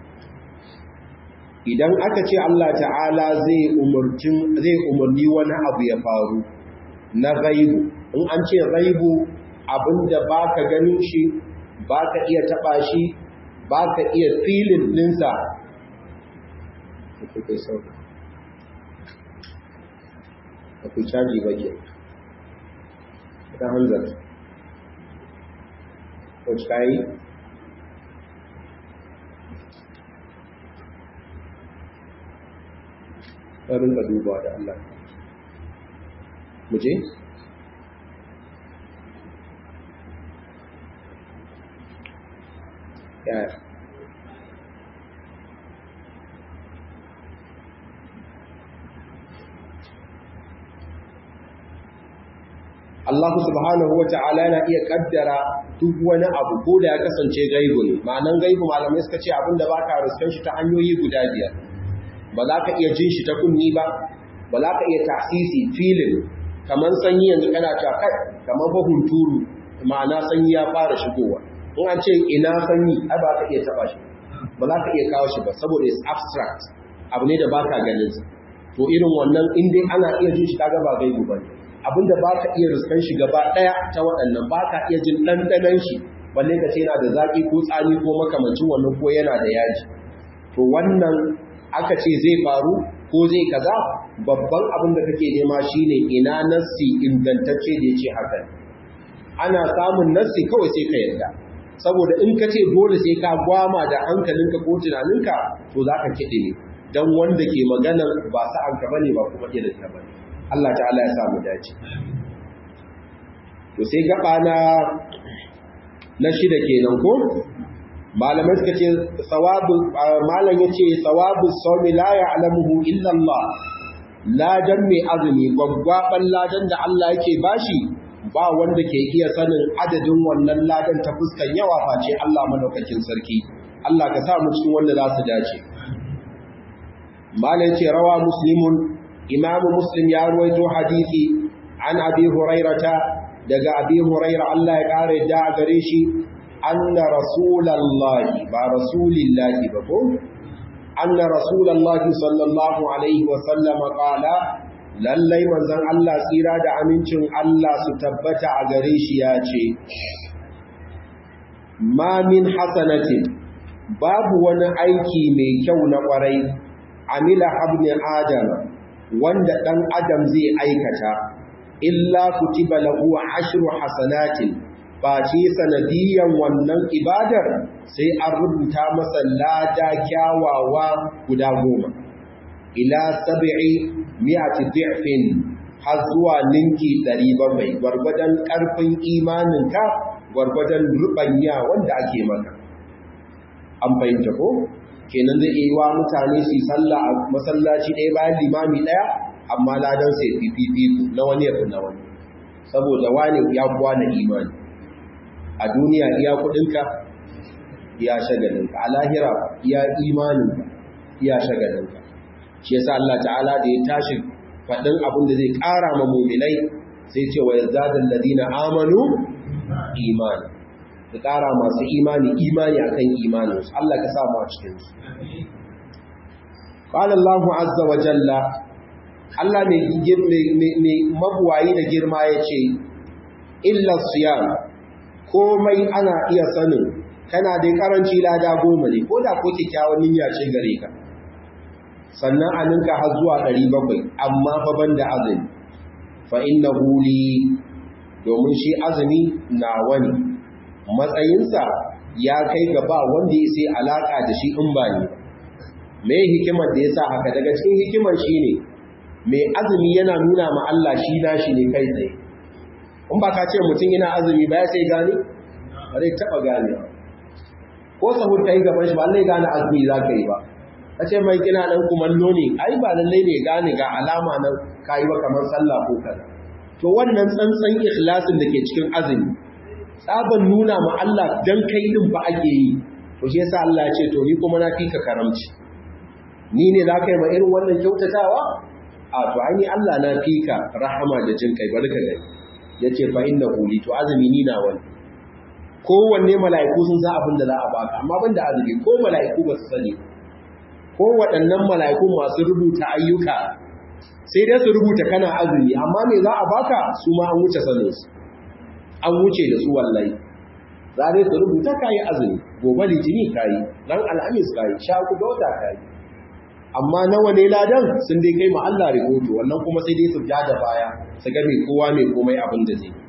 Speaker 1: idan aka ce Allah ta'ala zai umurcin zai umarni wani abu ya faru na ghaibu in an ce ghaibu abinda baka ganin shi baka iya taba shi baka iya feeling dinsa kuke sauka ba ku caji ba ke ta hanzar wacce ka yi ɗarin ka duba da Allah muje? yaya Allah subhanahu wa ta'ala yana iya kaddara duk wani abu ko da ya kasance gaibu ne ma'anan gaibu malamai suka ce abinda ba ka riskan shi ta hanyoyi guda biyar ba za ka iya jin shi ta kunni ba ba za ka iya tasisi filin kamar sanyi yanzu kana cewa kai kamar ba hunturu ma'ana sanyi ya fara shigowa in an ce ina sanyi ai ba ka iya taba shi ba za ka iya kawo shi ba saboda is abstract abu ne da ba ka ganin to irin wannan in dai ana iya jin shi kaga ba gaibu ba ne abinda ba ka iya riskan shi gaba ɗaya ta waɗannan ba ka iya jin ɗanɗanen shi balle ka ce yana da zaƙi ko tsami ko makamancin wannan ko yana da yaji to wannan aka ce zai faru ko zai kaza babban abin da kake nema shine ina nassi ingantacce da ya ce haka ana samun nassi kawai sai ka yarda saboda in ka ce dole sai ka gwama da hankalinka ko tunaninka to za ka kiɗe ne don wanda ke maganar ba sa'anka bane ba kuma irin ta bane Allah ta'ala ya samu dace to sai gaba na na shida kenan ko malamai suka ce sawabu malam yace sawabu sawmi la ya'lamuhu illa Allah ladan mai azumi gwaggwaban ladan da Allah yake bashi ba wanda ke iya sanin adadin wannan ladan ta fuskan yawa face Allah madaukakin sarki Allah ka sa mu cikin wanda za su dace malam yace rawa muslimun imamu muslim ya ruwaito hadisi an abi hurairata daga abi huraira Allah ya kare da gare shi anna rasulallahi ba rasulillahi ba ko anna rasulallahi sallallahu alaihi wa sallama qala lallai manzon Allah tsira da amincin Allah su tabbata a gare shi ya ce ma min hasanatin babu wani aiki mai kyau na kwarai amila ibn adam wanda ɗan adam zai aikata illa kutiba lahu ashru hasanatin face sanadiyan wannan ibadar sai an rubuta masa lada kyawawa guda goma ila sab'i mi'ati dhi'fin har zuwa ninki 700 gwargwadon karfin imaninka gwargwadon rubanya wanda ake maka an fahimta ko kenan zai iya wa mutane su sallah a masallaci ɗaya bayan limami ɗaya amma ladan sai fififiku na wani yafi na wani saboda wani ya kuwa na imani a duniya iya kudinka iya shagalinka a lahira iya imaninka iya shagalinka shi yasa Allah ta'ala da ya tashi faɗin abin da zai ƙara ma muminai sai ce wa yazadal ladina amanu imani da ƙara masu imani imani akan imaninsu Allah ka sa mu a cikinsu qala Allahu azza wa jalla Allah mai mabuwayi da girma yace illa siyam komai ana iya sanin kana da karanci lada goma ne ko da ko kikkiawan niyya ce gare ka sannan a ninka har zuwa 700 amma fa banda azumi fa innahu li domin shi azumi na wani matsayinsa ya kai gaba wanda ya sai alaka da shi in ba ne me hikimar da yasa haka daga cikin hikimar shine mai azumi yana nuna ma Allah shi nashi ne kai tsaye in ba ka ce mutum yana azumi ba ya sai gane ba zai taba gane ko sahur kai gaban shi ba Allah ya gane azumi za ka yi ba ka ce mai kina dan kumallo ne ai ba lallai ne gane ga alama nan kayi ba kamar sallah ko kaza to wannan tsantsan ikhlasin da ke cikin azumi tsaban nuna ma Allah dan kai din ba ake yi to shi yasa Allah ya ce to ni kuma na fika karamci ni ne za ka yi ma irin wannan kyautatawa a to ai ni Allah na fika rahama da jin kai barka gani yace fa inna huli to azumi ni na wani kowanne mala'iku sun san abin da za a baka amma banda azumi ko mala'iku ba su sani ko waɗannan mala'iku masu rubuta ayyuka sai dai su rubuta kana azumi amma me za a baka su ma an wuce saninsu an wuce da su wallahi za dai su rubuta kayi azumi gobe litini kayi dan alhamis kayi sha ku da wata kayi amma nawa ne ladan sun dai kai ma Allah rigoto wannan kuma sai dai su ja da baya su ga me kowa mai komai abin da zai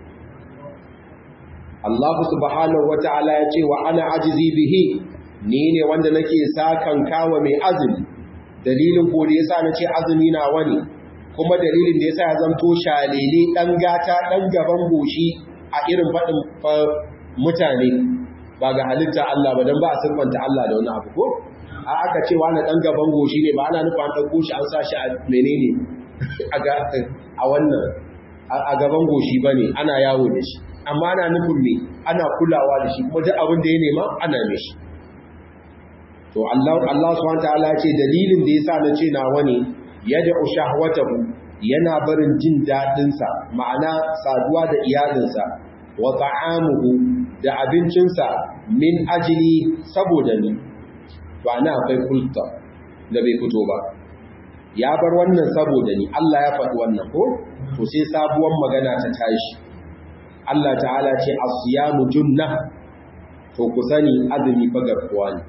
Speaker 1: Allah subhanahu wata'ala ya ce wa ana ajizi bihi ni ne wanda nake sakan kawa mai azumi dalilin ko da yasa nace azumi na wani kuma dalilin da yasa ya zanto shalele dan gata dan gaban goshi a irin fadin mutane ba ga halitta Allah ba dan ba a sirfanta Allah da wani abu ko a aka ce wani dan gaban goshi ne ba ana nufin an dauko shi an sa shi a menene a wannan a gaban goshi bane ana yawo da shi amma ana nufin me ana kulawa da shi kuma duk abin da ya nema ana mishi to Allah Allah subhanahu wataala ya ce dalilin da yasa na ce nawa ne yad'u shahwatahu yana barin jin dadin sa ma'ana saduwa da iyalinsa wa ta'amuhu da abincinsa min ajli saboda ni to ana akwai kulta da bai fito ba ya bar wannan saboda ni Allah ya faɗi wannan ko to sai sabuwar magana ta tashi Allah ta'ala ce asiyamu junna to ku sani azumi fa garkuwa ne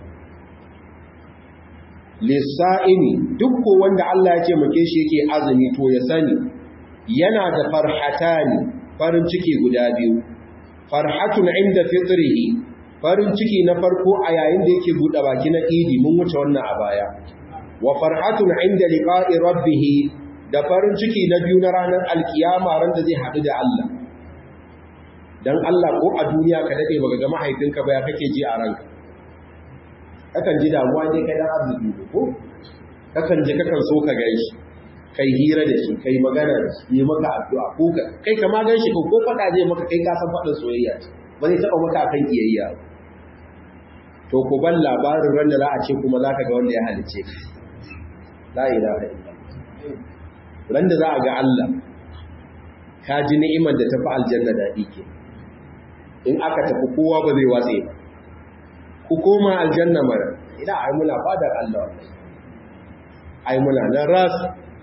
Speaker 1: lissa'imi duk ko wanda Allah ya ce muke shi yake azumi to ya sani yana da farhatani farin ciki guda biyu farhatun inda fitrihi farin ciki na farko a yayin da yake buɗe baki na idi mun wuce wannan a baya wa farhatun inda liqa'i rabbih da farin ciki na biyu na ranar alkiyama ran da zai haɗu da Allah dan Allah ko a duniya ka dade baka ga mahaifinka ba ya kake ji a ranka kakan ji damuwa ne kai dan arziki ko kakan ji kakan so ka gaishe kai hira da shi kai magana da shi yi maka addu'a ko ka kai kama gan shi ko faɗa zai maka kai ka san faɗin soyayya ba zai taɓa maka akan kiyayya to ku ban labarin ran da za a ce kuma za ka ga wanda ya halice ka la ilaha illallah ran da za a ga Allah ka ji ni'imar da tafi aljanna daɗi ke in aka tafi kowa ba zai watse ba ku koma aljanna mara ina ai muna fadar Allah wallahi ai muna nan ras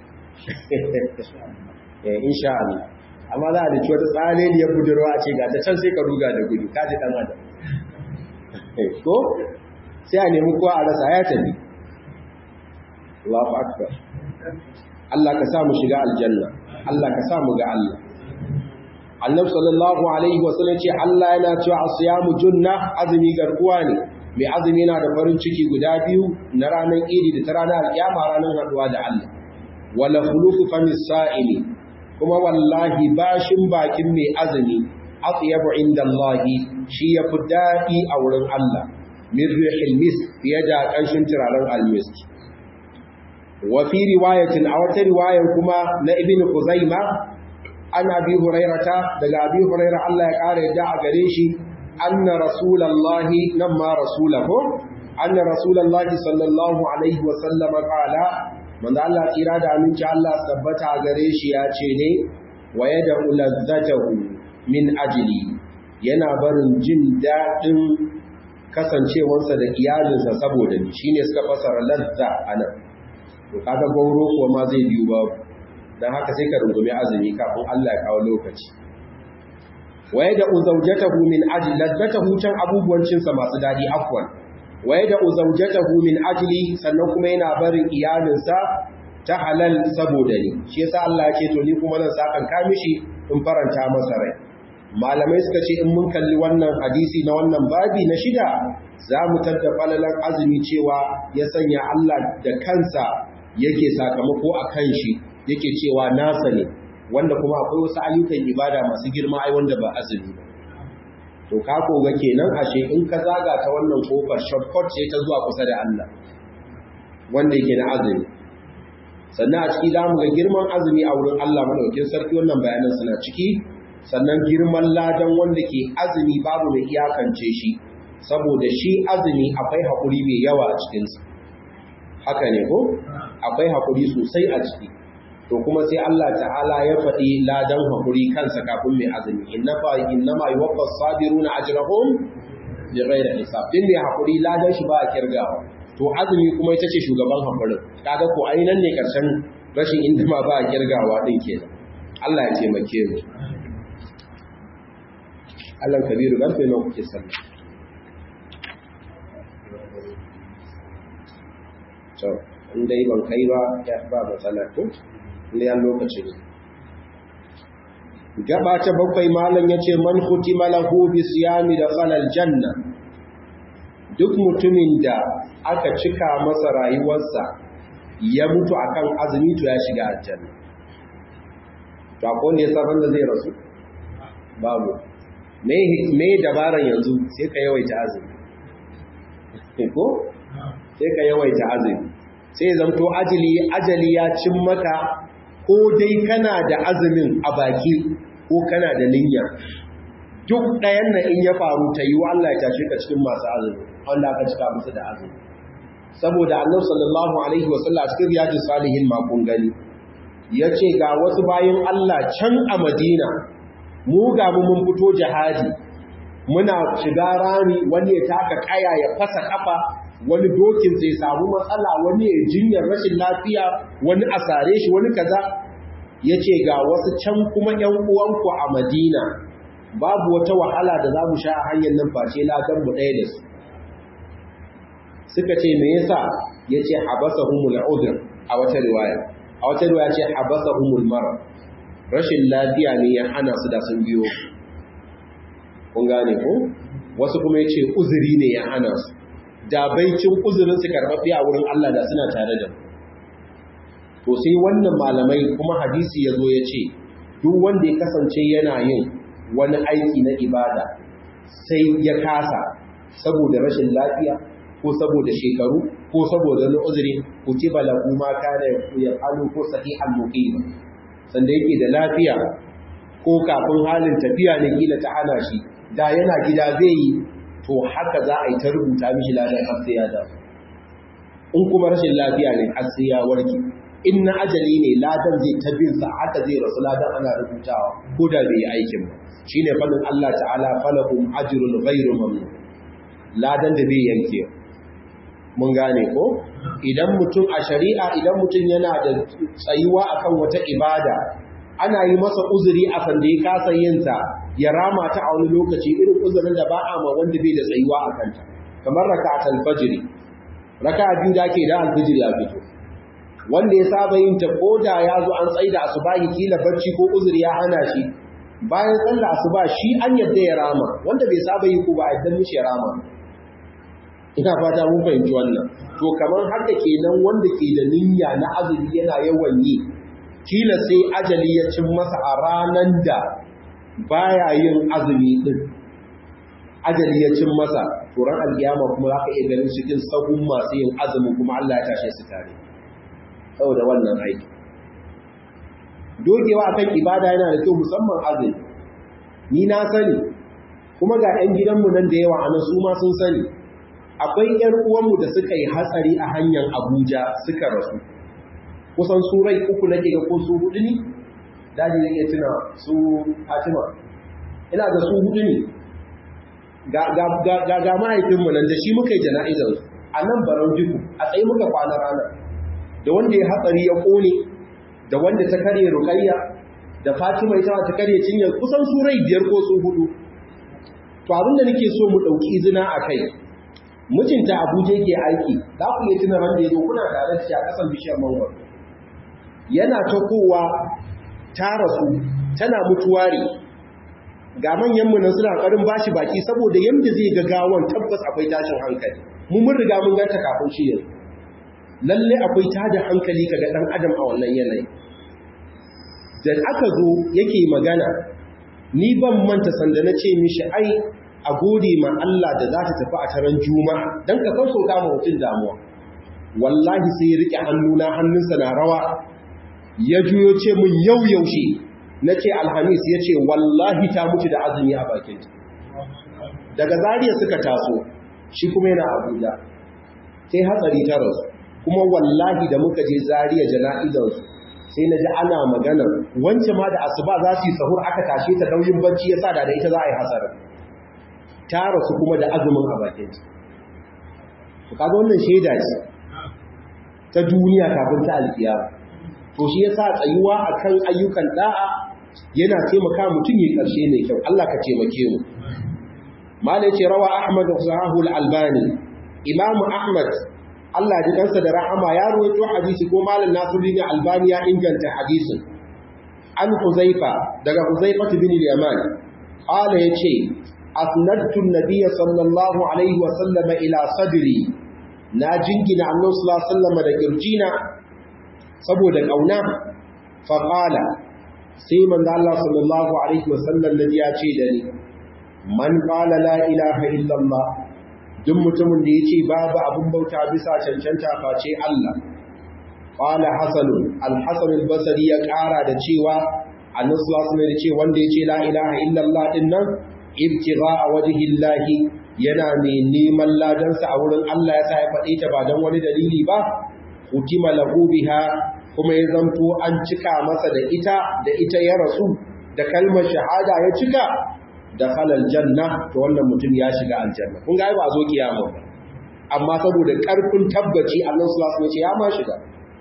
Speaker 1: eh insha Allah amma za a da wata tsale ne ya budurwa a ce ga ta can sai ka ruga da gudu ka ji dan adam ko sai a nemi kowa a rasa ya tafi Allahu akbar Allah ka sa mu shiga aljanna Allah ka sa mu ga Allah Annabi sallallahu alaihi wasallam ce Allah yana cewa asiyamu junna azumi garkuwa ne mai azumi na da farin ciki guda biyu na ranar idi da ta ranar alkiyama ranar haduwa da Allah wala khulufu famis sa'ili kuma wallahi bashin bakin mai azumi atyabu inda Allah shi yafi dadi a wurin Allah min rihil misk fiye da kanshin turaren almisk wa fi riwayatin a wata riwayar kuma na ibn Khuzaima an abi hurairata daga abi huraira Allah ya kare da a gare shi anna rasulullahi nan ma rasulahu anna rasulullahi sallallahu alaihi wa sallam qala manzo Allah tsira da aminci Allah tabbata a gare shi ya ce ne wa yad'u ladzatahu min ajli yana barin jin dadin kasancewarsa da iyalinsa saboda ni shine suka fasara ladza anan to kaga gauro kuwa ma zai biyu babu don haka sai ka rungumi azumi kafin Allah ya kawo lokaci waye da uzaujatahu min ajli ladatahu can abubuwan cinsa masu dadi afwan waye da uzaujatahu min ajli sannan kuma yana barin iyalinsa ta halal saboda ni shi yasa Allah ya ce to ni kuma zan sakan ka mishi in faranta masa rai malamai suka ce in mun kalli wannan hadisi na wannan babi na shida za mu tadda falalan azumi cewa ya sanya Allah da kansa yake sakamako a kan shi yake cewa nasa ne wanda kuma akwai wasu ayyukan ibada masu girma ai wanda ba azumi ba to ka koga kenan ashe in ka zaga ta wannan kofar shortcut ce ta zuwa kusa da Allah wanda yake na azumi sannan a ciki za mu ga girman azumi a wurin Allah madaukakin sarki wannan bayanan suna ciki sannan girman ladan wanda ke azumi babu mai iyakance shi saboda shi azumi akwai haƙuri mai yawa a cikinsa haka ne ko akwai haƙuri sosai a ciki to kuma sai Allah ta'ala ya faɗi ladan haƙuri kansa kafin mai azumi inna fa inna ma yuwaffa sabiruna ajrahum bi ghairi hisab din ne haƙuri ladan shi ba a kirgawa to azumi kuma ita ce shugaban haƙurin kaga ko ainihin ne karshen rashin inda ma ba a kirgawa din kenan Allah ya taimake mu Allah kabiru karfe nawa kuke sallah to in dai ban kai ba ya ba matsala ko inda ya lokaci ne gaba ta bakwai malam yace man khutima lahu bi siyami da khalal janna duk mutumin da aka cika masa rayuwarsa ya mutu akan azumi to ya shiga aljanna to akwai ne sabon da zai rasu babu me dabaran yanzu sai ka yawaita azumi ko sai ka yawaita azumi sai zamto ajali ajali ya cin maka ko dai kana da azumin a baki ko kana da niyya duk ɗayan na in ya faru ta yi Allah ya tashi ka cikin masu azumi wanda aka cika musu da azumi saboda annabi sallallahu alaihi wasallam cikin riyadus salihin makon gani yace ga wasu bayan Allah can a Madina mu ga mu mun fito jihadi muna shiga rami wani ya taka kaya ya fasa kafa wani dokin sai samu matsala wani ya jinyar rashin lafiya wani a sare shi wani kaza yace ga wasu can kuma ƴan uwanku a Madina babu wata wahala da za mu sha a hanyar nan face ladan mu ɗaya da su suka ce me yasa yace habasahumul udhr a wata riwaya a wata riwaya ce habasahumul marad rashin lafiya ne ya hana su da sun biyo kun gane ko wasu kuma yace uzuri ne ya hana su da baicin uzurin su karɓaɓɓe a wurin Allah da suna tare da to sai wannan malamai kuma hadisi yazo yace duk wanda ya kasance yana yin wani aiki na ibada sai ya kasa saboda rashin lafiya ko saboda shekaru ko saboda wani uzuri ku ci balagu ma kana ya halu ko sahihan muqim sanda yake da lafiya ko kafin halin tafiya ne kila ta hana shi da yana gida zai yi to haka za a yi ta rubuta mishi ladan har sai ya da in kuma rashin lafiya ne har sai ya warke in na ajali ne ladan zai ta bin sa haka zai rasu ladan ana rubutawa ko da bai yi aikin ba shine fadin Allah ta'ala falahum ajrun ghairu mamnun ladan da bai yanke mun gane ko idan mutum a shari'a idan mutum yana da tsayuwa akan wata ibada ana yi masa uzuri a sanda ya kasa yin ta ya rama ta a wani lokaci irin uzurin da ba a ma wanda bai da tsayuwa a kanta kamar raka'atul fajr raka'a biyu da ke da alfijir ya fito wanda ya saba yin ta koda ya zo an tsaida asubahi kila barci ko uzuri ya hana shi bayan sallah asuba shi an yadda ya rama wanda bai saba yi ko ba a yadda mishi ya rama ina fata mun fahimci wannan to kamar haka kenan wanda ke da niyya na azumi yana yawan yi kila sai ajali ya cin masa a ranan da baya yin azumi din ajali ya cin masa to ran alkiyama kuma za ka iya ganin cikin sahun masu yin azumi kuma Allah ya tashe su tare saboda wannan aiki dogewa akan ibada yana da kyau musamman azumi ni na sani kuma ga 'yan gidanmu nan da yawa a nan su ma sun sani akwai 'yan uwanmu da suka yi hatsari a hanyar abuja suka rasu kusan su rai uku nake ga ko su hudu ne daji ne iya tuna su fatima ina da su hudu ne ga mahaifinmu nan da shi muka yi jana'izar a nan barau duku a tsaye muka kwana ranar da wanda ya hatsari ya kone da wanda ta karye rukayya da fatima ita ta karye cinyar kusan surai biyar ko su hudu to abinda nake so mu ɗauki izina a kai mijinta abuja yake aiki za ku iya tuna ran da ya zo kuna tare da shi a ƙasan bishiyar mangwaro yana ta kowa ta rasu tana mutuware ga manyanmu nan suna ƙarin bashi baki saboda yadda zai ga gawan tabbas akwai tashin hankali mu mun riga mun ganta kafin shi yanzu lalle akwai tada hankali kaga ɗan adam a wannan yanayi da aka zo yake magana ni ban manta sanda na ce mishi ai a gode ma Allah da za ta tafi a taron juma'a don ka sassauta ma mutum damuwa wallahi sai ya riƙe hannuna hannunsa na rawa ya juyo ce mun yau yaushe na ce alhamis ya ce wallahi ta mutu da azumi a bakinta daga zariya suka taso shi kuma yana abuja sai hatsari ta rasu kuma wallahi da muka je zariya jana'izarsu sai na ji ana magana wancan ma da asuba za su yi sahur aka tashe ta nauyin bacci ya sa da da ita za a yi hasarar ta rasu kuma da azumin a bakinta kaga wannan shaida ce ta duniya kafin ta alkiyama to shi yasa tsayuwa akan ayyukan da'a yana taimaka mutum ya karshe mai kyau Allah ka taimake mu malai ce rawa ahmad sahahu al-albani imam ahmad Allah ji kansa da rahama ya rawaito hadisi ko malam nasiruddin albani ya inganta hadisin an huzaifa daga huzaifa bin al-yaman qala yace asnadtu an-nabiy sallallahu alaihi wa sallam ila sadri na jingina annabi sallallahu alaihi wa sallam da kirjina saboda ƙauna faƙala sai manzo Allah sallallahu alaihi wasallam da ya ce da ni man qala la ilaha illallah duk mutumin da yace babu abun bauta bisa cancanta face Allah qala hasan al-hasan al-basri ya ƙara da cewa annabi sallallahu alaihi wasallam ce wanda yace la ilaha illallah din nan ibtigha'a wajhi Allah yana mai neman ladansa a wurin Allah ya sa ya faɗe ta ba don wani dalili ba hutima lahu biha kuma ya zanto an cika masa da ita da ita ya rasu da kalmar shahada ya cika da halal janna to wannan mutum ya shiga aljanna kun ga ba zo kiyama ba amma saboda karfin tabbaci Allah sallallahu alaihi wasallam ya ma shiga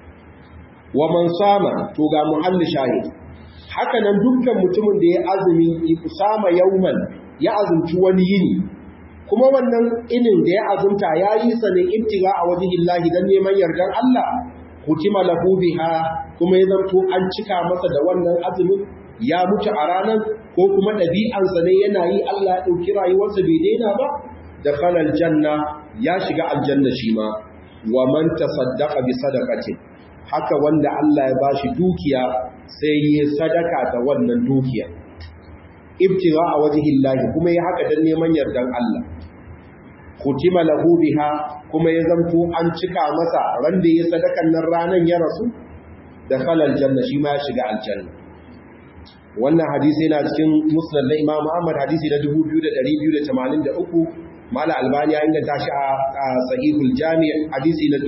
Speaker 1: wa man sama to ga muhalli shahid haka nan dukkan mutumin da ya azumi usama yauman ya azumci wani yini kuma wannan inin da ya azumta ya yi sa ne ibtiga a wajihillahi dan neman yardan Allah hutima lahu biha kuma ya zanto an cika masa da wannan azumin ya mutu a ranar ko kuma ɗabi'ansa ne yana yi Allah ya ɗauki rayuwarsa bai daina ba da falal janna ya shiga aljanna shi ma wa man tasaddaqa bi sadaqatin haka wanda Allah ya bashi dukiya sai ya sadaka da wannan dukiya ibtiga a wajihillahi kuma ya haka dan neman yardan Allah kutima lahu biha kuma ya zanto an cika masa ran da ya sadakan nan ranan ya rasu da khalal janna shi ma ya shiga aljanna wannan hadisi yana cikin musnad na Imam Ahmad hadisi na 2283 mala albani ya inganta shi a sahihul jami' hadisi na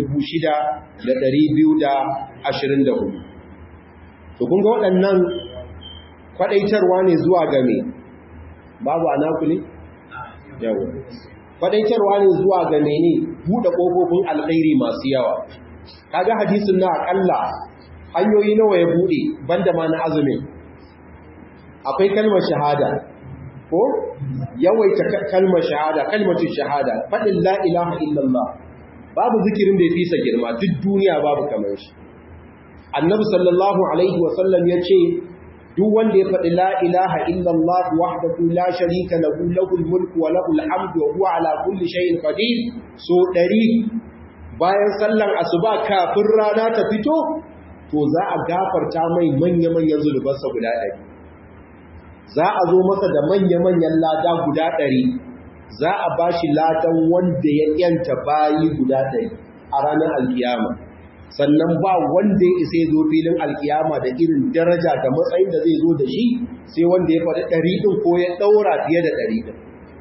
Speaker 1: 6224 to kun ga waɗannan kwadaitarwa ne zuwa ga me babu anaku ne yawa kwadaitarwa ne zuwa ga mene buɗe ƙofofin alkhairi masu yawa kaga hadisin na akalla hanyoyi nawa ya buɗe banda ma na azumin akwai kalmar shahada ko yawaita kalmar shahada kalmatu shahada faɗin la ilaha illallah babu zikirin da ya fisa girma duk duniya babu kamar shi annabi sallallahu alaihi wasallam ya ce duk wanda ya faɗi la ilaha illallah wahdahu la sharika lahu lahul mulku wa lahul hamdu wa huwa ala kulli shay'in qadir so ɗari bayan sallan asuba kafin rana ta fito to za a gafarta mai manya-manyan zulubansa guda ɗari za a zo masa da manya-manyan lada guda ɗari za a ba shi ladan wanda ya yanta bayi guda ɗari a ranar alkiyama sannan ba wanda ya isa zo filin alkiyama da irin daraja da matsayin da zai zo da shi sai wanda ya faɗi ɗari ɗin ko ya ɗaura fiye da ɗari ɗin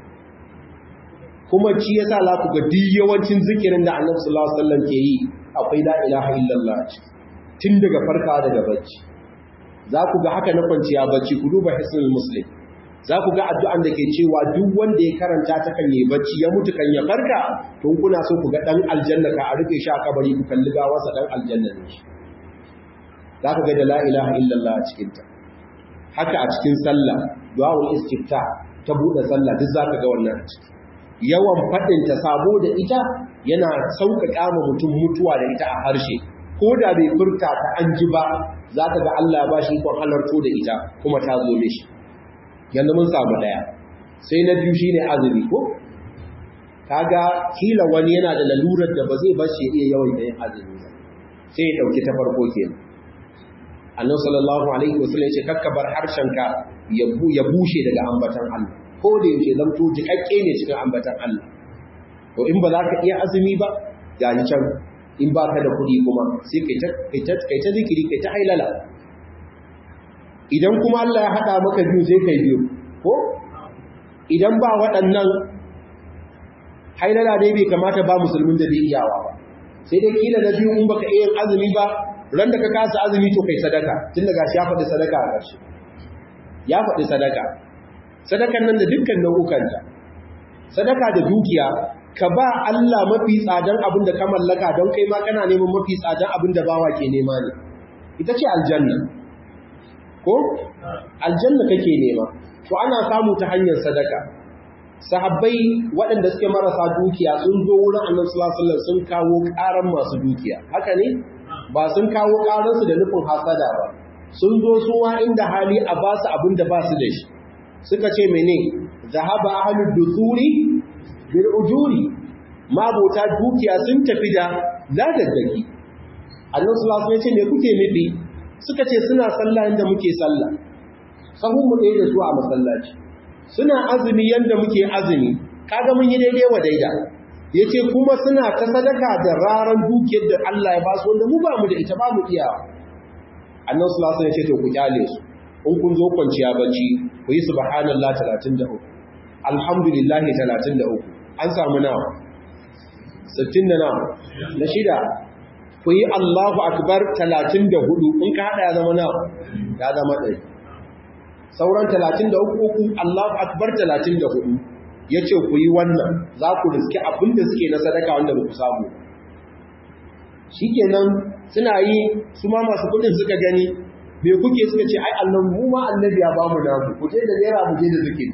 Speaker 1: kuma ci ya sa la ku ga duk yawancin zikirin da annabi sallallahu alaihi wasallam ke yi akwai la ilaha illallah tun daga farka daga bacci za ku ga haka na kwanciya bacci ku duba hisnul muslim za ku ga addu'an da ke cewa duk wanda ya karanta ta kan yi bacci ya mutu kan ya farka tun kuna so ku ga ɗan aljanna ka a rufe shi a kabari ku kalli gawarsa ɗan aljanna ne shi za ka ga da la'ilaha illallah a cikinta haka a cikin sallah duwawun istifta ta buɗe sallah duk za ka ga wannan a ciki yawan faɗinta sabo da ita yana sauƙaƙa ma mutum mutuwa da ita a harshe ko da bai furta ta an ji ba za ka ga Allah ba shi ikon halarto da ita kuma ta zo mishi yanzu mun samu ɗaya sai na biyu shine azumi ko kaga kila wani yana da lalurar da ba zai bar shi iya yawan yin azumi ba sai ya dauki ta farko kenan annabi sallallahu alaihi wasallam ya ce kakkabar harshenka ya bushe daga ambatan Allah ko da yake zamto jikakke ne cikin ambatan Allah to in ba za ka iya azumi ba ga ni can in ba ka da kuɗi kuma sai kai ta kai ta zikiri kai ta hailala idan kuma Allah ya haɗa maka biyu sai kai biyu ko idan ba waɗannan hailala dai bai kamata ba musulmin da bai iyawa ba sai dai kila na biyu in baka iya azumi ba ran da ka kasa azumi to kai sadaka tun daga shi ya faɗi sadaka a ƙarshe ya faɗi sadaka sadakan nan da dukkan nau'ukanta sadaka da dukiya ka ba Allah mafi tsadan abin da ka mallaka don kai ma kana neman mafi tsadan abin da bawa ke nema ne ita ce aljanna ko aljanna kake nema to ana samu ta hanyar sadaka sahabbai waɗanda suke marasa dukiya sun zo wurin annabi sallallahu alaihi wasallam sun kawo ƙaran masu dukiya haka ne ba sun kawo ƙaran su da nufin hasada ba sun zo su wa inda hali a ba su abin da ba su da shi suka ce mene zahaba ahlud dusuri bil ujuri mabota dukiya sun tafi da ladaddaki annabi sallallahu alaihi wasallam ya ce me kuke nufi suka ce suna sallah inda muke sallah sahun mu ɗaya da su a masallaci suna azumi yanda muke azumi kaga mun yi daidai wa daida yace kuma suna ta sadaka da raran dukiyar da Allah ya ba su wanda mu ba mu da ita ba mu iya annabi sallallahu alaihi wasallam ya ce to ku kyale su in kun zo kwanciya bacci ku yi subhanallahi 33 alhamdulillah 33 an samu nawa 60 da nawa na shida ku yi Allahu akbar 34 in ka hada ya zama nawa ya zama ɗaya sauran 33 Allahu akbar 34 yace ku yi wannan za ku riski abin da suke na sadaka wanda ba ku samu shikenan suna yi su ma masu kudin suka gani me kuke suka ce ai Allah mu ma annabi ya ba mu namu ku je da naira mu je da zikiri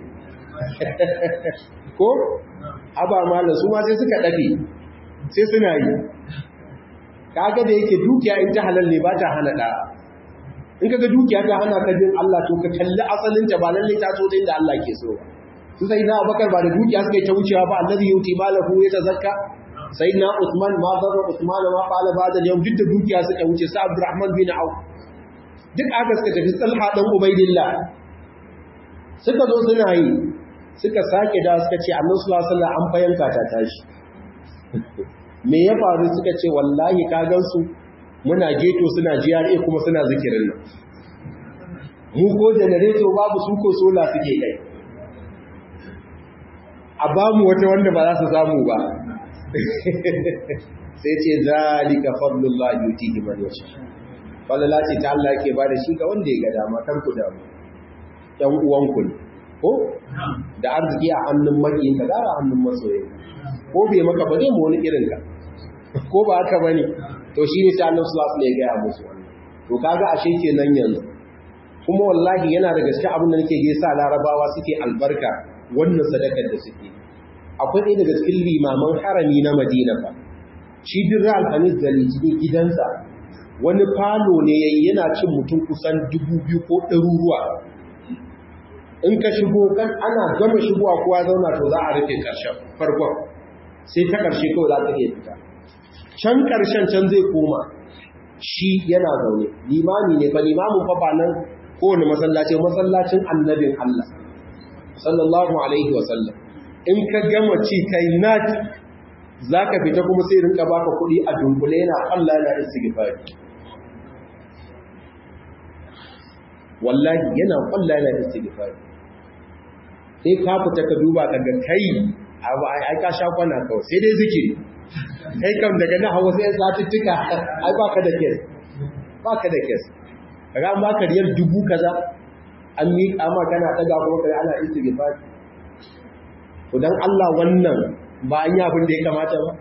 Speaker 1: ko aba mala su ma sai suka dafe sai suna yi kaga da yake dukiya in ta halal ne ba ta hana da in kaga dukiya ta hana ka bin Allah to ka kalli asalin ta ba lalle ta so ta inda Allah ke so su sai na Abubakar ba da dukiya suka yi ta wucewa ba annabi yuti malahu ya tazakka sai na Usman ma zarra Usman ma qala ba'da yau duk da dukiya suka wuce sa Abdurrahman bin Auf duk aka suka tafi Talha dan Ubaidillah suka zo suna yi suka sake da suka ce Annabi sallallahu alaihi wasallam an fayanka ta tashi me ya faru suka ce wallahi ka gansu muna geto suna GRA kuma suna zikirin nan mu ko generator babu su ko sola suke kai a ba mu wata wanda ba za su samu ba sai ce zalika fadlullahi yutihi man yasha falala ce ta Allah yake bada shi ga wanda ya ga dama kar ku damu ɗan uwanku ne ko da arziki a hannun makiyin ka gara hannun masoyin ko bai maka ba zai mu wani irin ka ko ba haka bane to shine sai Allah sallallahu alaihi wasallam ya ga musu wannan to kaga ashe kenan yanzu kuma wallahi yana da gaske abin da nake sa larabawa suke albarka wannan sadakar da suke akwai ɗaya daga cikin limaman harami na madina fa shi birra alhamis da litinin gidansa wani falo ne yayi yana cin mutum kusan dubu biyu ko ɗaruruwa in ka shigo kan ana gama shigowa kowa zauna to za a rufe ƙarshen farkon sai ta ƙarshe kawai za ta iya fita can ƙarshen can zai koma shi yana zaune limami ne ba limamin fa ba nan kowane masallaci masallacin annabin Allah sallallahu alaihi wa sallam in ka gama ci kai nat zaka fita kuma sai rinka baka kuɗi a dunkule yana Allah yana istighfari wallahi yana Allah yana istighfari sai ka fita ka duba ka ga kai ai ka sha kwana kawai sai dai zikiri kai kam daga na hawa sai satuttuka ai baka da kes baka da kes kaga an baka riyal dubu kaza an miƙa ma kana ɗaga kuma kai ana istighfar to dan Allah wannan ba an yi abin da ya kamata ba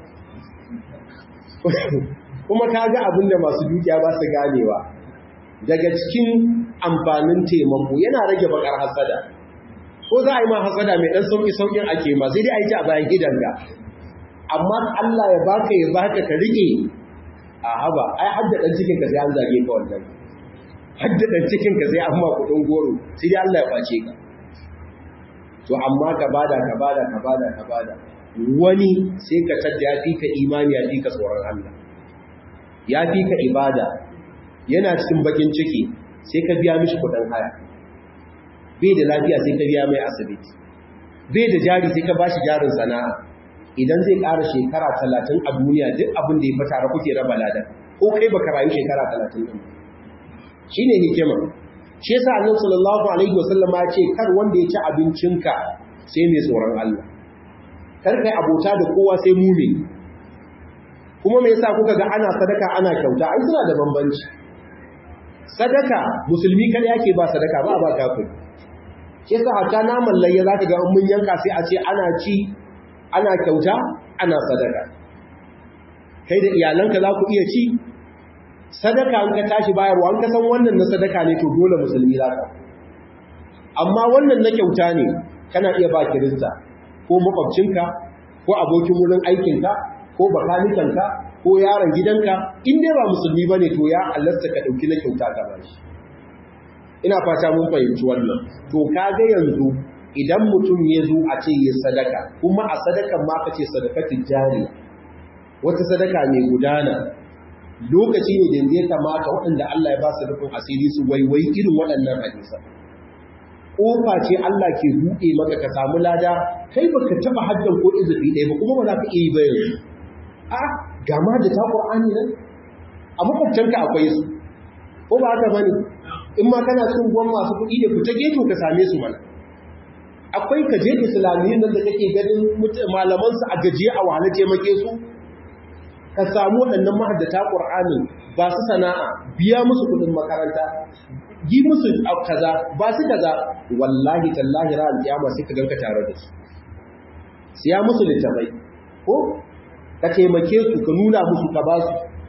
Speaker 1: kuma ka ga abin da masu dukiya ba su ganewa daga cikin amfanin taimako yana rage bakar hasada ko za a yi ma hasada mai ɗan sauƙi sauƙin ake ma sai dai a yi ta a bayan gidanka amma Allah ya baka ya baka ka rike a haba ai hadda ɗan cikin ka sai an zage ka wannan hadda ɗan cikin ka sai an ma kuɗin goro sai dai Allah ya face ka to amma ka bada ka bada ka bada ka bada wani sai ka tadda ya fi ka imani ya fi ka tsoron Allah ya fi ka ibada yana cikin bakin ciki sai ka biya mishi kudin haya bai da lafiya sai ka biya mai asibiti bai da jari sai ka ba shi jarin sana'a idan zai ƙara shekara talatin a duniya duk abin da ya fata ra kuke raba ladan ko kai baka rayu shekara talatin ɗin shi ne hikima shi yasa annabi sallallahu alaihi wasallam ya ce kar wanda ya ci abincinka sai mai tsoron Allah kar kai abota da kowa sai mumin kuma me yasa kuka ga ana sadaka ana kyauta ai suna da bambanci sadaka musulmi kada yake ba sadaka ba ba kafiri shi yasa hatta naman layya zaka ga mun yanka sai a ce ana ci ana kyauta ana sadaka kai da iyalanka za ku iya ci sadaka an ka tashi bayarwa an ka san wannan na sadaka ne to dole musulmi za ka amma wannan na kyauta ne kana iya ba kirista ko makwabcinka ko abokin wurin aikinka ko bakanikanka ko yaron gidanka in dai ba musulmi ba ne to ya allasta ka ɗauki na kyauta ka ba shi ina fata mun fahimci wannan to kaga yanzu idan mutum ya zo a ce ya sadaka kuma a sadakan ma ka ce sadakatin jariya wata sadaka mai gudana lokaci ne da ya kamata waɗanda Allah ya ba su rufin asiri su waiwai irin waɗannan hadisa ƙofa ce Allah ke buɗe maka ka samu lada kai baka taɓa haddan ko izufi ɗaya ba kuma ba za ka iya yi ba yanzu a ga ma da ta ƙur'ani nan a makwabtanka akwai su ko ba haka bane in ma kana cin gwan masu kuɗi da fita geto ka same su mana akwai ka je islamiyyun nan da kake ganin malaman su a gajiye a wahala taimake su ka samu waɗannan mahaddata ƙur'anin ba su sana'a biya musu kuɗin makaranta yi musu kaza ba su kaza wallahi tallahi ra'al kiyama sai ka ganka tare da su siya musu littafai ko ka taimake su ka nuna musu ka ba su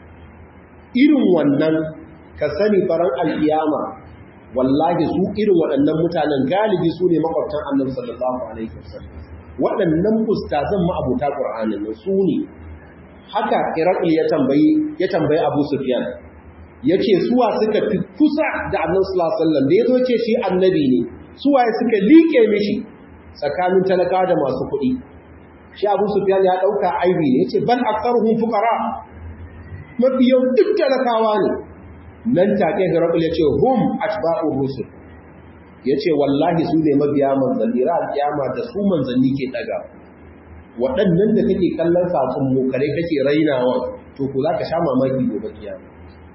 Speaker 1: irin wannan ka sani faran alkiyama wallahi su irin waɗannan mutanen galibi su ne makwabtan annabi sallallahu alaihi wasallam waɗannan ustazan ma'abuta qur'anin su ne haka Irakul ya tambayi ya tambayi Abu Sufyan yace suwa suka fi kusa da Annabi sallallahu alaihi wasallam da yazo ce shi annabi ne suwa suka liƙe mishi tsakanin talakawa da masu kuɗi shi Abu Sufyan ya dauka aibi ne yace bal aktharuhum fuqara mafi yau duk talakawa ne nan take Irakul yace hum atba'ur rusul yace wallahi su ne mabiya manzanni ra alkiyama da su manzanni ke daga waɗannan da kake kallon sakon mokare kake rainawa to ku za ka sha mamaki gobe kiyama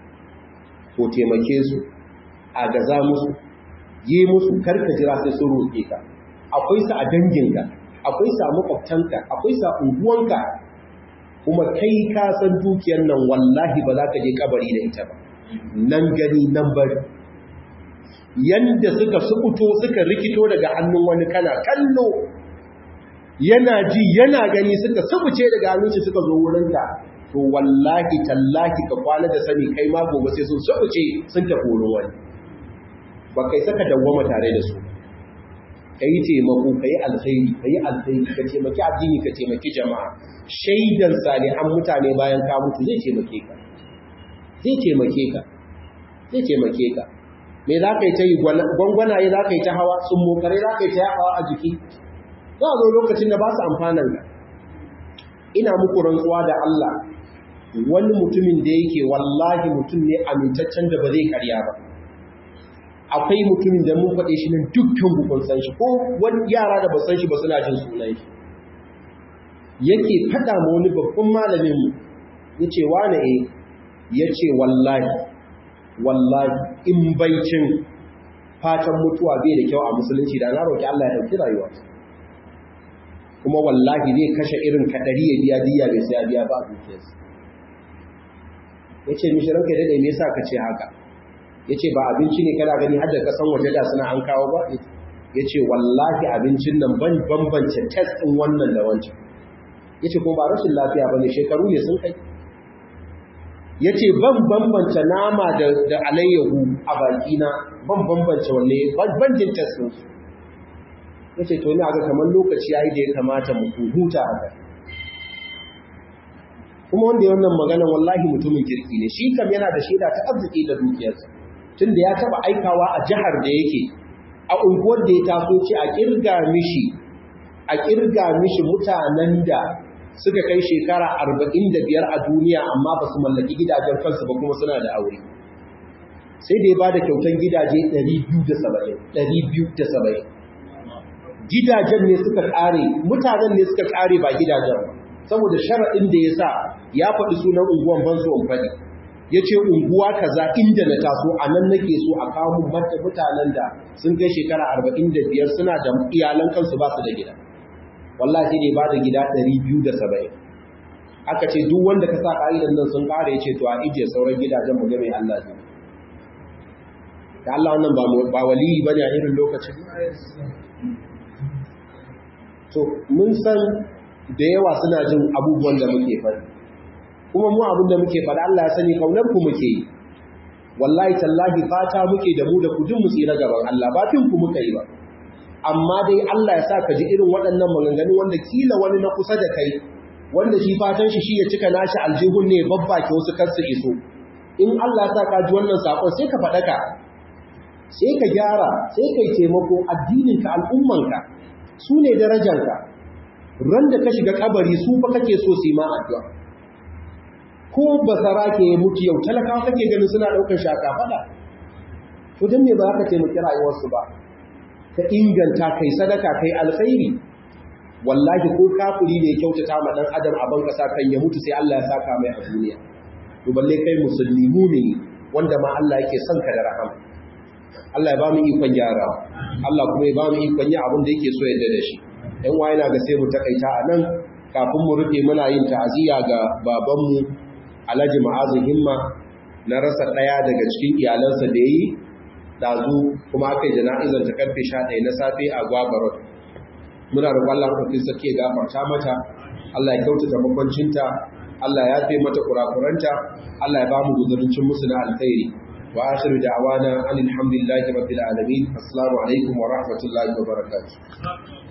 Speaker 1: ko taimake su a gaza musu yi musu karka jira sai sun roƙe ka akwai su a danginka akwai su a makwabtanka akwai su a unguwanka kuma kai ka san dukiyar nan wallahi ba za ka je kabari da ita ba nan gani nan bari yanda suka sukuto suka rikito daga hannun wani kana kallo yana ji yana gani suka subuce daga hannunci suka zo wurinka to wallahi tallahi ka kwana da sani kai ma gobe sai sun subuce sun tafi wurin wani ba kai saka dawwama tare da su kai taimako kai alkhairi kai alkhairi ka taimaki addini ka taimaki jama'a shaidan salihan mutane bayan ka mutu zai taimake ka zai taimake ka zai taimake ka me za ka yi ta yi gwangwanaye za ka yi ta hawa sun mokare za ka yi ta yawa a jiki za a zo lokacin da ba su amfanan ka ina muku rantsuwa da Allah wani mutumin da yake wallahi mutum ne amintaccen da ba zai karya ba akwai mutumin da mun faɗe shi nan dukkan bukun san shi ko wani yara da ba san shi ba suna jin sunan shi yake faɗa ma wani babban malamin mu ya ce wane e ya ce wallahi wallahi in baicin fatan mutuwa bai da kyau a musulunci da na roƙi Allah ya ɗauki rayuwa kuma wallahi zai kashe irin kaɗari ya biya diya bai sai ya biya ba a dukiyarsa ya ce mishi ranka daɗe me yasa ka ce haka ya ce ba abinci ne kana gani hadda kasan waje da suna an kawo ba ya ce wallahi abincin nan ban bambance test ɗin wannan da wancan ya ce kuma ba rashin lafiya ba ne shekaru ne sun kai ya ce ban bambance nama da alayyahu a bakina ban bambance wanne ban jin test ɗinsu ya ce to ni aga kamar lokaci ya yi da ya kamata mu huta haka kuma wanda ya wannan magana wallahi mutumin kirki ne shi kam yana da shaida ta arziki da dukiyarsa tunda ya taba aikawa a jihar da yake a unguwar da ya taso ce a kirga mishi a kirga mishi mutanen da suka kai shekara arba'in da biyar a duniya amma ba su mallaki gidajen kansu ba kuma suna da aure sai da ya ba da kyautan gidaje 270 gidajen ne suka kare mutanen ne suka kare ba gidajen ba saboda sharaɗin da ya sa ya faɗi sunan unguwan ban so in faɗi ya ce unguwa kaza inda na taso a nan nake so a kawo mata mutanen da sun kai shekara arba'in da biyar suna da iyalan kansu ba su da gida wallahi ne ba da gida ɗari biyu da saba'in aka ce duk wanda ka sa ƙa'idan nan sun ƙara ya ce to a ijiye sauran gidajen mu game Allah zai da Allah wannan ba waliyi ba ne a irin lokacin to mun san da yawa suna jin abubuwan da muke faɗi kuma mu abin da muke faɗi Allah ya sani kaunar ku muke yi wallahi tallahi fata muke da mu da ku mu tsira gaban Allah ba fin ku muka yi ba amma dai Allah ya sa ka ji irin waɗannan maganganu wanda kila wani na kusa da kai wanda shi fatan shi shi ya cika nashi aljihun ne babbake wasu kar su iso in Allah ya sa ka ji wannan sakon sai ka faɗaka sai ka gyara sai kai taimako addininka al'ummanka su ne darajanka ran da ka shiga kabari su fa kake so su yi ma addu'a ko basara ke mutu yau talakawa kake ganin suna ɗaukar shaka faɗa to don me ba za ka taimaki rayuwarsu ba ka inganta kai sadaka kai alkhairi wallahi ko kafiri ne kyautata ma dan adam a ban kasa kan ya mutu sai Allah ya saka mai a duniya to balle kai musulmi mumini wanda ma Allah yake son ka da rahama Allah ya ba mu ikon gyara Allah kuma ya ba mu ikon yi abin da yake so yadda da shi ɗan wa yana ga sai mu takaita a nan kafin mu rufe muna yin ta'aziyya ga babanmu Alhaji Ma'azu Himma na rasa ɗaya daga cikin iyalansa da yi dazu kuma aka yi jana'izar ta karfe 11 na safe a Gwabarot muna roƙon Allah ku sake gafarta mata Allah ya kyautata makwancinta Allah ya fi mata kurakuranta Allah ya ba mu guzuruncin musu na alkhairi wa akhiru da'wana alhamdulillahi rabbil alamin assalamu alaikum wa rahmatullahi wa barakatuh